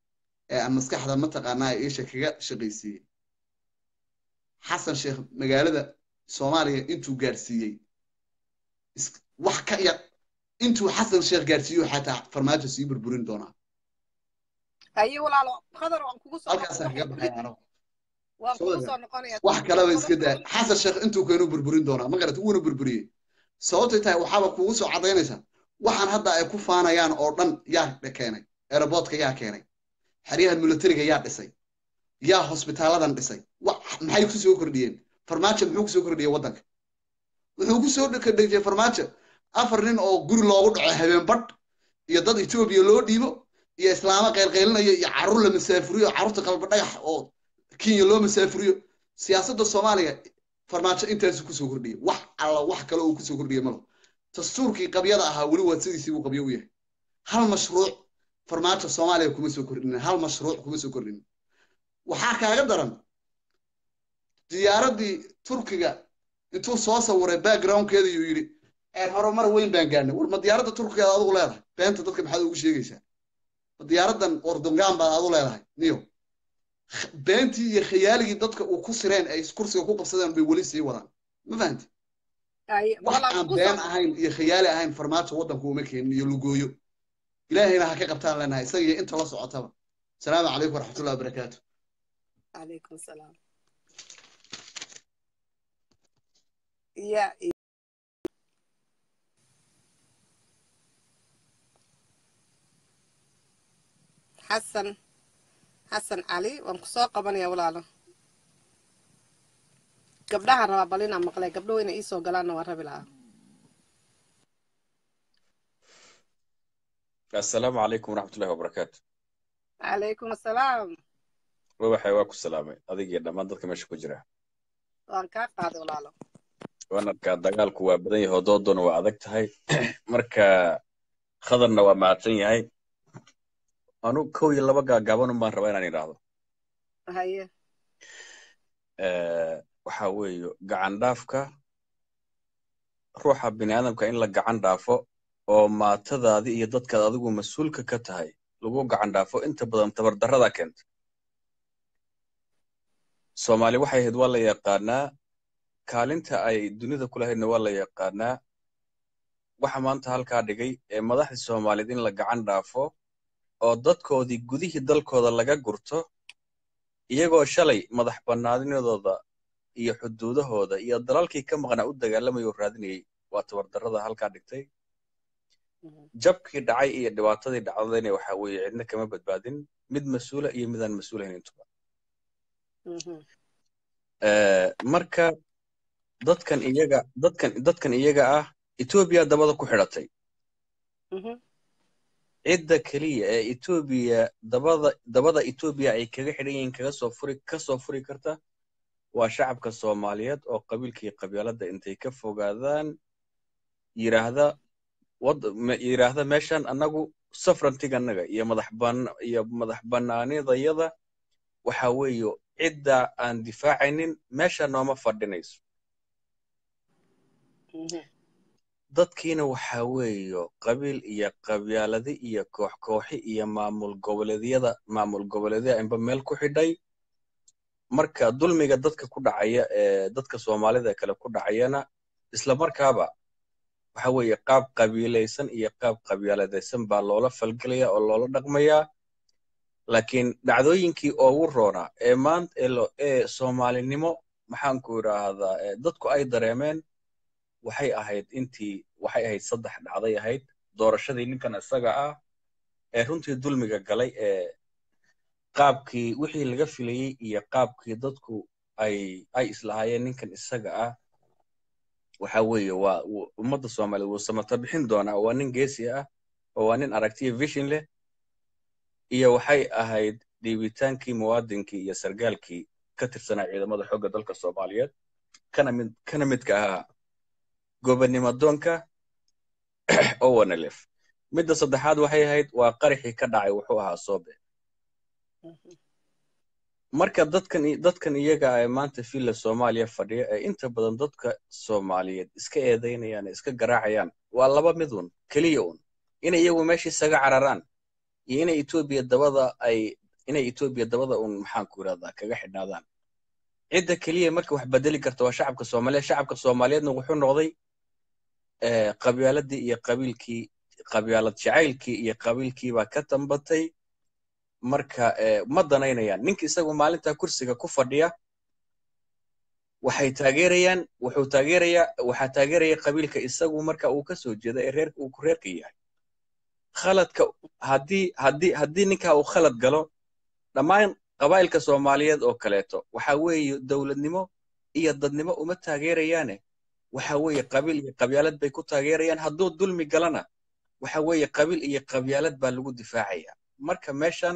ee aan maskaxda mataqaanaa iisha kaga shaqaysiiyey xasan sheekh magaalada soomaaliya intuu gaadhsiiyey wax ka yar intuu xasan sheekh gaadhsiiyo xataa farmaajo sii burburin doonaa aye walaalo qadar waan kugu soo halkaasaan kaga baxay anagu waan kugu soo noqonaya wax kaleba iska daa xasan sheekh intuu keenu burburin doonaa ma garata wuuna burburiyey sababtay tahay waxaaba kugu soo cadaynaysaa waxaan hadda ay ku faanayaan oo dhan yaa keenay aeroboortka yaa keenay xeryahan militariga yaa dhisay yaa hosbitaaladan dhisay maxay ku soo kordhiyeen farmaajo muxuu kusoo kordhiyey waddanka wuxuu ku soo kordhiyey farmaajo afar nin oo guri loogu dhaco habeen badh iyo dad etoobiya loo dhiibo iyo islaamo qaylqaylinayo iyo carruur la masaafuriyo carruurta qalba dhagax oo kenya loo masaafuriyo siyaasadda soomaaliya farmaajo intaasu kusoo kordhiyey wax alla wax kale uu kusoo kordhiyey malo dastuurkii qabyada ahaa weli waa sidiisii buu qabyo u yahay hal mashruuc farmaajo soomaaliya kuma soo kordhinin hal mashruuc kuma soo kordhinin waxaa kaaga daran diyaaraddii turkiga intuu soo sawiray backgroundkeeda yuu yidhi horumar weyn baan gaadhnay war ma diyaaradda turkigeeda adigu leedahay beenta dadka maxaad ugu sheegaysaa ma diyaaraddan ordongaan baad adu leedahay niyo beentii iyo khayaaligii dadka uu ku sireen ay kursiga ku qabsadeen bay weli sii wadaan ma fahanti wax aan been ahayn iyo khayaali ahayn farmaajo waddanku uma keenin iyo lugooyo ilaahayna ha ka qabtaan leenahay isaga iyo inta la socotaba asalaamu calaykum waraxmatullahi wabarakaatu calaykum salaam ya xasan xasan cali waan ku soo qabanaya walaalo gabdhahan rabaa bal inaan maqlay gabdho weyna iisoo galaanna waan rabi lahaa assalaamu calaykum waraxmatullahi wabarakaatu calaykum assalaam wawaxay waa ku salaamay adigii dhammaan dadka meesha ku jira waan kaa qaaday walaalo waan arkaa dagaalku waa badan yahay oo doodona waa adag tahay marka khadarna waa mahadsan yahay anu kow iyo laba gaagaabanun baan rabaa inaan idhaahdo haye waxa weeye gacan dhaafka ruuxa bini aadamka in la gacan dhaafo oo maatadaadii iyo dadkaad adigu mas-uulka ka tahay lagu gacan dhaafo inta badan tabardarrada keenta soomaali waxay ahayd waa la yaqaanaa kaalinta ay dunida ku lahaydna waa la yaqaanaa waxa maanta halkaa dhigay ee madaxdii soomaaliyeed in la gacan dhaafo oo dadkoodii gudihii dalkooda laga gurto iyagoo shalay madax bannaanidooda iyo xuduudahooda iyo dalalkii ka maqnaa u dagaalamaya oo raadinayay waa tabardarrada halkaa dhigtay jabkii dhacay iyo dhibaatadii dhacdadayna waxa weeye cidna kama badbaadin mid mas-uula iyo midaan mas-uulahayn intuba marka dadkan iyaga dadkan dadkan iyaga ah etoobiya dabada ku xidhatay cidda keliya ee etoobiya dabada dabada etoobiya ay kaga xidhan yihiin kaga soo furi ka soo furi karta waa shacabka soomaaliyeed oo qabiilkii qabyaaladda intay ka fogaadaan yiraahda wad yiraahda meeshan annagu safrantiganaga iyo madax ban iyo madax bannaanidayada waxa weeye cidda aan difaacaynin meesha nooma fadhinayso dadkiina waxa weeyo qabiil iyo qabyaaladi iyo koox kooxi iyo maamul goboleedyada maamul goboleedyada inba meel ku xidhay marka dulmiga dadka ku dhacaya ee dadka soomaalida kale ku dhacayana isla markaaba waxa weeye qaab qabiilaysan iyo qaab qabyaaladaysan baa loola falgelaya oo loola dhaqmayaa laakiin dhacdooyinkii ugu roonaa ee maanta ee soomaalinimo maxaanku idhaahdaa dadku ay dareemeen waxay ahayd intii waxay ahayd saddex dhacday ahayd doorashadii ninkan isaga ah ee runtii dulmiga galay ee qaabkii wixii laga filayey iyo qaabkii dadku ay ay islahaayeen ninkan isaga ah waxa weeye waa ummadda soomaaliyeed wuu samata bixin doonaa waa nin geesi ah oo waa nin aragtiya vision leh iyo waxay ahayd dhiibitaankii muwaadinkii iyo sargaalkii ka tirsanaa ciidamada xoogga dalka soomaaliyeed kana mid kana midka ahaa gobonnimo doonka owanelef midda saddexaad waxay ahayd waa qaraxii ka dhacay wuxuu ahaa soobe marka dadkan dadkan iyaga ee maanta villa soomaaliya fadhiya ee inta badan dadka soomaaliyeed iska eedaynayaan iska garaacayaan waa laba mid un keliya un inay iyagu meesha isaga cararaan iyo inay etoobiya dabada ay inay etoobiya dabada uun maxaan ku yidhahdaa kaga xidhnaadaan cidda keliya marka wax bedeli karta waa shacabka soomaaliyeed shacabka soomaaliyeedna wuxuu noqday qabyaaladii iyo qabiilkii qabyaalad jacaylkii iyo qabiilkii baa ka tambatay marka ma danaynayaan ninka isagu maalintaa kursiga ku fadhiya waxay taageerayaan wuxuu taageerayaa waxaa taageeraya qabiilka isagu marka uu ka soo jeeda ee reerka uu ku reerka yahay khaladka haddii haddii haddii ninkaa uu khalad galo dhammaan qabaa'ilka soomaaliyeed oo kaleeto waxa weeye dowladnimo iyo dadnimo uma taageerayaane waxa weeye qabiil iyo qabyaalad bay ku taageerayaan hadduu dulmi galana waxa weeye qabiil iyo qabyaalad baa lagu difaacaya marka meeshan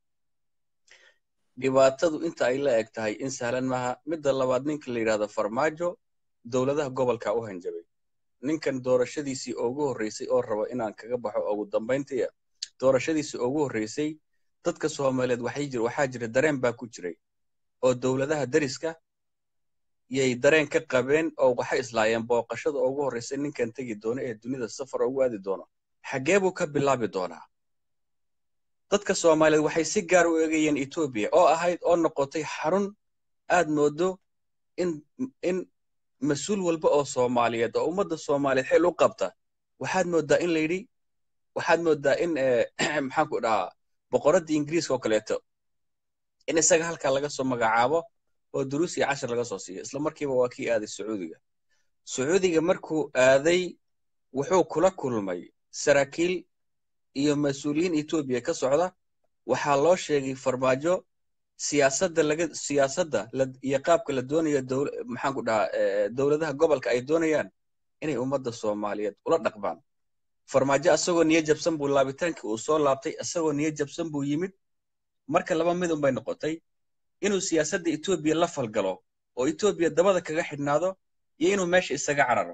dhibaatadu inta ay la eg tahay in sahlan maaha midda labaad ninka la yidhahdo farmaajo dowladaha gobolka u hanjabay ninkan doorashadiisii ugu horreysay oo raba inaan kaga baxo ugu dambayntii doorashadiisii ugu horreysay dadka soomaaliyeed waxay jir waxaa jira dareen baa ku jiray oo dowladaha deriska yay dareen ka qabeen oo waxay islaayeen booqashada ugu horreysay ninkan tegi doono ee dunida safar ugu aadi doono xaggee buu ka bilaabi doonaa dadka soomaaliyeed waxay si gaar u eegayeen etoobiya oo ahayd oo noqotay xarun aad moodo in in mas-uul walba oo soomaaliyeed oo ummadda soomaaliyeed xil u qabta waxaad moodaa in la yidhi waxaad moodaa in maxaan ku dhahaa boqoraddii ingiriiska oo kaleeto in isaga halkaa laga soo magacaabo oo duruus iyo cashar laga soo siiyo isla markiiba waa kii aaday sacuudiga sacuudiga markuu aaday wuxuu kula kulmay saraakiil iyo mas-uuliyiin etoobiya ka socda waxaa loo sheegay farmaajo siyaasadda laga siyaasadda iyo qaabka la doonayo maxaan ku dhahaa dowladaha gobolka ay doonayaan inay ummadda soomaaliyeed ula dhaqmaan farmaajo asagoo niyo jabsan buu laabitaankii uu soo laabtay asagoo niyo jabsan buu yimid marka laba midun bay noqotay inuu siyaasadda etoobiya la falgalo oo etoobiya dabada kaga xidhnaado iyo inuu meesha isaga cararo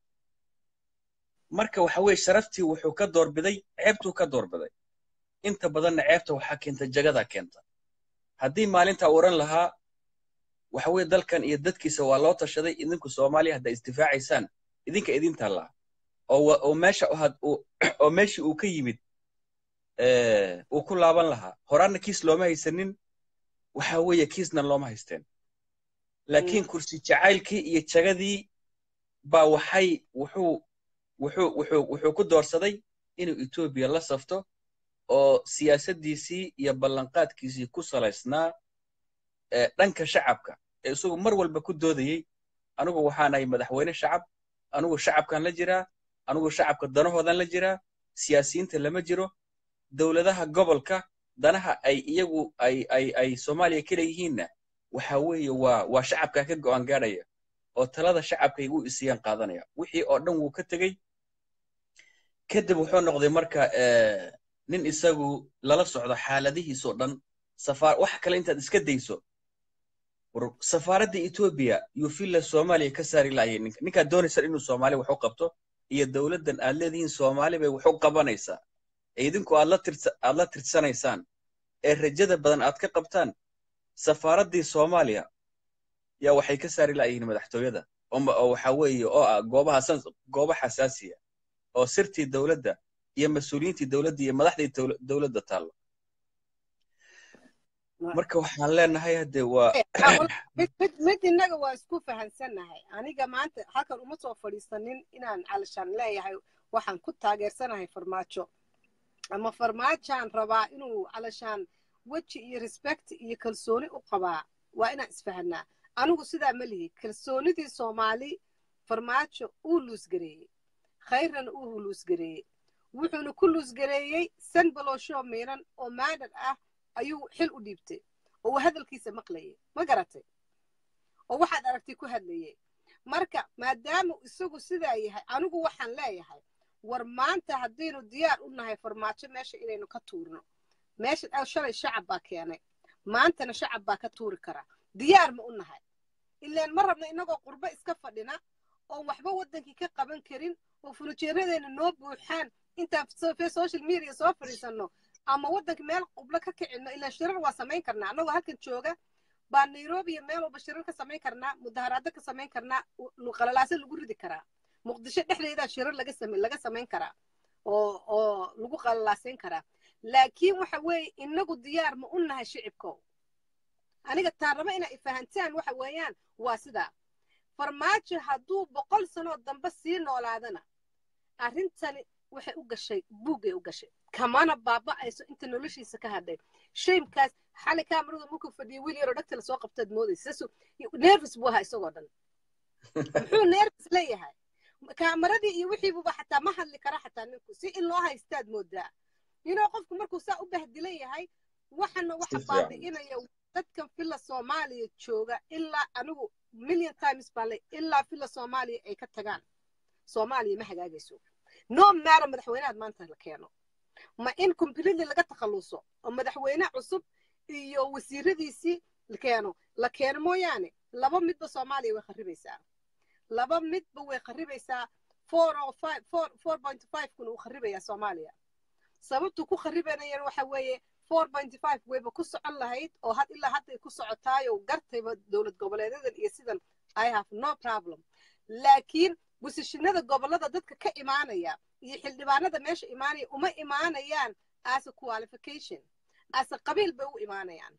marka waxa weeye sharaftii wuxuu ka doorbiday ceebtuu ka doorbiday inta badanna ceebta waxaa keenta jagadaa keenta haddii maalinta oran lahaa waxa weeye dalkan iyo dadkiisa waa loo tashaday idinku soomaaliya haddaa isdifaacaysaan idinka idin taallaa oo meesha oo meeshii uu ka yimid uu ku laaban lahaa horaanna kiis looma haysanin waxa weeye kiisna looma haysteen laakiin kursi jacaylkii iyo jagadii baa waxay wuxuu wuxuu wuxuu wuxuu ku doorsaday inuu etoobiya la safto oo siyaasaddiisii iyo ballanqaadkiisii ku salaysnaa dhanka shacabka ee isagu mar walba ku doodayey anigu waxaanahay madaxweyne shacab anigu shacabkan la jiraa anigu shacabka danahoodan la jiraa siyaasiyiinta lama jiro dowladaha gobolka danaha ay iyagu ay ay ay soomaaliya ka leeyihiinna waxa weeye waa waa shacabka ka go'aan gaadhaya oo talada shacabkay u isiyaan qaadanaya wixii oo dhan wuu ka tegey kadib wuxuu noqday marka nin isagu lala socdo xaaladihiisoo dhan safaar wax kale intaad iska dayso safaaradda etoobiya yuu filla soomaaliya ka saari laayay ninka ninkaad doonaysan inuu soomaaliya wax u qabto iyo dowladdan aad leedihiin soomaali bay wax u qabanaysaa ee idinku aad la tirsa aad la tirsanaysaan ee rajada badan aad ka qabtaan safaaraddii soomaaliya yaa waxay ka saari laayihiin madaxtooyada oo waxa weeye oo ah goobaha goobo xasaasiya oo sirtii dowladda iyo mas-uuliyiintii dowladda iyo madaxdii dowladda taallo marka waxaan leenahay hadde waa mid innaga waa isku fahansannahay aniga maanta halkan uma soo fadhiisanin inaan calashaan leeyahay waxaan ku taageersanahay farmaajo ama farmaajaan rabaa inuu calashaan weji iyo respect iyo kalsooni u qabaa waa inaan isfahanaa anigu sidaa ma lihi kalsoonidii soomaali farmaajo uu luusgareeyey khayrana uu luusgareeyey wuxuuna ku luusgareeyey sanbalooshoo miiran oo maadhar ah ayuu xil u dhiibtay oo uu hadalkiisa maqlayay ma garatay oo waxaad aragtay ku hadlayay marka maadaama isagu sidaa yahay anigu waxaan leeyahay war maanta haddaynu diyaar u nahay farmaajo meesha inaynu ka tuurno meesha shalay shacab baa keenay maantana shacab baa ka tuuri kara diyaar ma u nahay ilaan ma rabna innagoo qurbo iska fadhina oon waxba waddankii ka qaban karin oo furujeeradeena noo buuxaan intaan social media soo fadhiisanno ama waddanka meel qublo ka kicinno ilaan shirar waa samayn karnaa annagoo halkan jooga baa nairobi iyo meel walba shirar ka samayn karnaa mudaharaado ka samayn karnaa qalalaaso lagu ridi karaa muqdisho dhexdeedaa shirar laga samayn laga samayn karaa oo oo lagu qalalaasayn karaa laakiin waxa weeye inagu diyaar ma u nahay shicibkow aniga taan raba inaa ifahantaan waxa weeyaan waa sidaa farmaajo hadduu boqol sanoo dambe sii noolaadana arrintani waxay u gashay buuggay u gashay kamana baaba'ayso inta noloshiisa ka hadhay shaymkaas xali kaamarada markuu fadhiyay wiil yaroo dhagta lasoo qabtaad moodaysa sasu nervous buu ahaa isagoo dhan muxuu nervous leeyahay kaamaradii iyo wixiibuba xataa ma hadli kara xataa ninku si in loo haystaad moodaa yinoo qofku markuu saa u bahdilan yahay waxana waxa baabi'inaya dadkan filla soomaaliya jooga ilaa anigu million times baa le ilaa filla soomaaliya ay ka tagaan soomaaliya ma hagaagayso no matter madaxweynaad maanta la keeno ma in completely laga takhalluso oo madaxweyne cusub iyo wasiiradiisii la keeno la keeno mooyaane laba midba soomaaliya way kharibaysaa laba midba way kharibaysaa four oo five four four point five kun uu kharibayaa soomaaliya sababtu ku kharibanayana waxa weeye four point five wayba ku socon lahayd oo had ilaa hadday ku socotaayo gartayba dowlad goboleedadan iyo sidan i have no problem laakiin gusishinada gobollada dadka ka imaanaya iyo xildhibaanada meesha imaanaya uma imaanayaan as a qualification as a qabiil bay u imaanayaan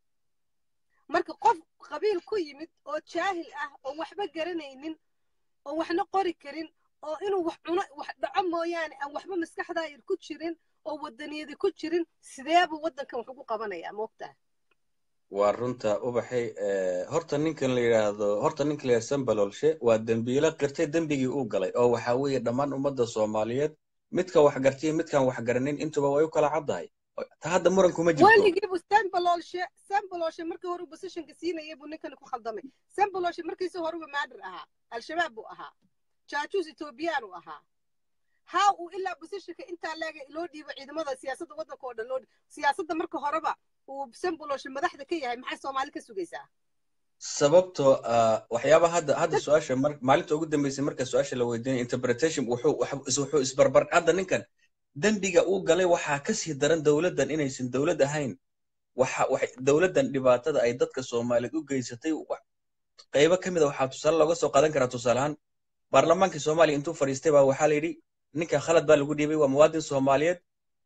marka qof qabiil ku yimid oo jaahil ah oo waxba garanaynin oo waxna qori karin oo inuu wax cuno wax dhaco mooyaane aan waxba maskaxdaayar ku jirin oo wadaniyadi ku jirin sideebuu waddankan wax ugu qabanayaa moogtaa waa runta ubaxay horta ninkan la yidhaahdo horta ninkan la yidhahdo sambalolshe waa dembiilo qirtay dembigii uu galay oo waxaa weeye dhammaan ummadda soomaaliyeed midka wax gartay midkaan wax garanin intuba way u kala caddahay ta hadda muran kuma jirto weligiibu sambalolshe sambalolshe markii hore positionka siinaya buu ninkani ku khaldamay sambalolshe markiisii horeba maadir ahaa al-shabaab buu ahaa jaajuus etoobiyaan uu ahaa haa uu ilaa positionka intaa leega loo dhiibo ciidamada siyaasadda waddanka oo dhan loo siyaasadda marka horeba uu sambalolshe madaxda ka yahay maxay soomaali ka sugaysaa sababtoo waxyaaba hadda hadda su-aasha maalinta ugu dambeysay marka su-aasha la weydiinaya interpretation wuxuu wuxuu isbarbar hadda ninkan dembiga uu galay waxaa ka sii daran dowladdan inaysan dowlad ahayn waxa waxay dowladdan dhibaatada ay dadka soomaaliyeed u geysatay qaybo ka mid a waxaa tusaale looga soo qaadan karaa tusaale ahaan baarlamaankii soomaaliya intuu fadhiistay baa waxaa la yidhi ninkan khalad baa lagu dhiibay waa muwaadin soomaaliyeed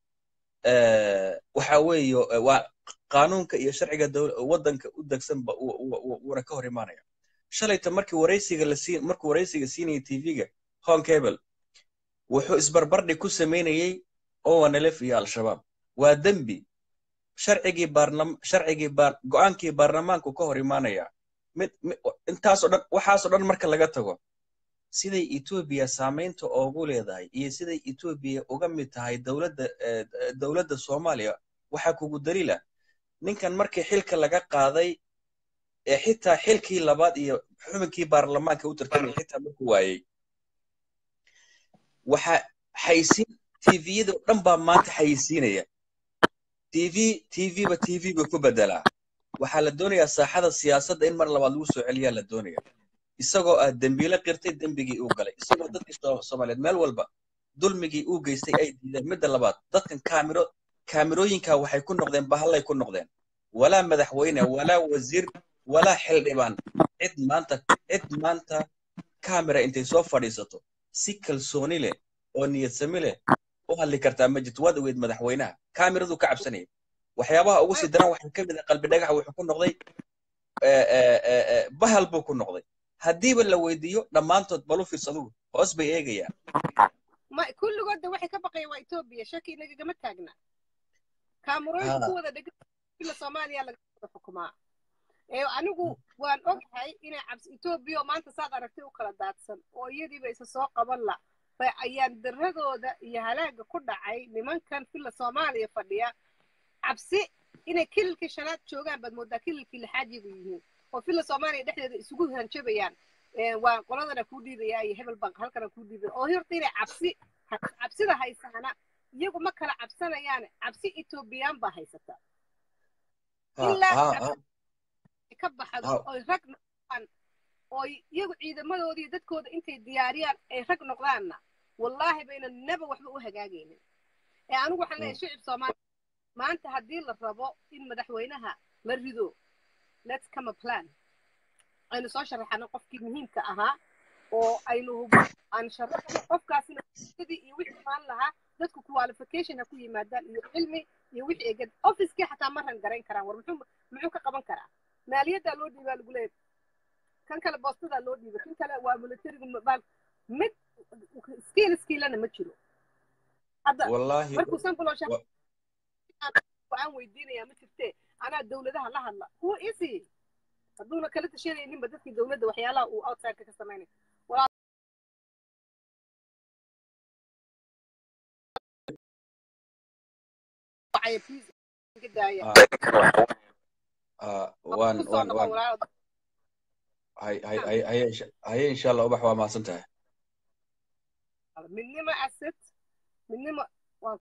waxa weeye waa qaanuunka iyo sharciga waddanka u degsanba wuuna ka hor imaanaya shalayta markii waraysiga la siin markuu waraysiga siinayay tv-ga hon cable wuxuu isbarbardhig ku samaynayey owanelef iyo al-shabaab waa dembi sharcigii baarlam sharcigii baar go-aankii baarlamaanku ka hor imaanaya mid intaasoo dhan waxaasoo dhan marka laga tago siday etoobiya saamaynta oogu leedahay iyo siday etoobiya uga mid tahay dowladda dowladda soomaaliya waxaa kugu daliila ninkan markii xilka laga qaaday ee xitaa xilkii labaad iyo xubinkii baarlamaanka u tartamay xitaa markuu waayey waxa xaysiin tviyada oo dhan baa maanta xayisiinaya tv tvba tv ba ku bedelaa waxaa la doonayaa saaxada siyaasadda in mar labaad lagu soo celiyaa la doonaya isagoo ah dembiile qirtay dembigii uu galay isagoo dadkii soomaaliyeed meel walba dulmigii uu geystay ay diideen midda labaad dadkan kaamiro kaamirooyinka waxay ku noqdeen bahallay ku noqdeen walaa madaxweyne walaa wasiir walaa xildhibaan cid maanta cid maanta kamera intay soo fadhiisato si kalsooni leh oo niyadsami leh u hadli kartaa ma jirto waad ogeyd madaxweynaha kaamiradu ka cabsanaya waxyaabaha ugu sii daran waxaa ka mid ah qalbi dhagaxa wuxuu ku noqday bahal buu ku noqday haddiiba la weydiiyo dhammaantood balu fiirsadugu hoos bay eegayaan ma kulligoodda waxay ka baqayaan waa etoobiya shaki inagagama taagna kaamurooyinka ku wada dhegan ila soomaaliya laga wada xukumaa ee anigu waan ogahay inay cabsi etoobiya oo maanta saad aragtay u kala daadsan oo iyadiiba isa soo qaban la bay ayaan daradooda iyo halaaga ku dhacay nimankan filla soomaaliya fadhiya cabsi inay kililkii shanaad joogaan baad moodaa kililkii lixaad yagu yihiin oo filla soomaaliya dhexdeeda isugu hanjabayaan waa qoladana kuu dhiibaya iyo hebel bank halkana kuu dhiibaya oo horta inay cabsi cabsida haysaana iyagu ma kala cabsanayaan cabsi etoobiyaan baa haysata ilaa ka baxdo oy rag noqdaan oo iyagu ciidamadoodii dadkooda intay diyaariyaan ay rag noqdaanna wallaahi bayna naba waxba u hagaagaynin ee anigu waxaan leeyahay shicib soomaaliya maanta haddii la rabo in madaxweynaha la rido let's come a plan aynu soo sharaxano qofkii muhiimka ahaa oo aynu hubo aan sharaxno qofkaasina sidii iyo wixii maan lahaa dadku qualification ha ku yimaadaan iyo cilmi iyo wixii ay gad officekii xataa ma ran garayn karaan war muxuu muxuu ka qaban karaa maaliyaddaa loo dhiibaa lagu leeyahay kan kale boostadaa loo dhiibay kan kale waa militariga baal mid skiil skiilana ma jiro hadda wallaahi markuu sanbalosha wa- aan weydiinayaa ma jirtee anaa dowladaha la hadla who is he hadduuna kala tashanayninba dadkii dowladda waxyaalaha uu outsideka ka samaynay wacaya please iga daaya ah, waan kusoo waan noqon waan walaalo hay hay hay haye insha- haye insha allah ubax waa mahadsan tahay midnimo asset midnimo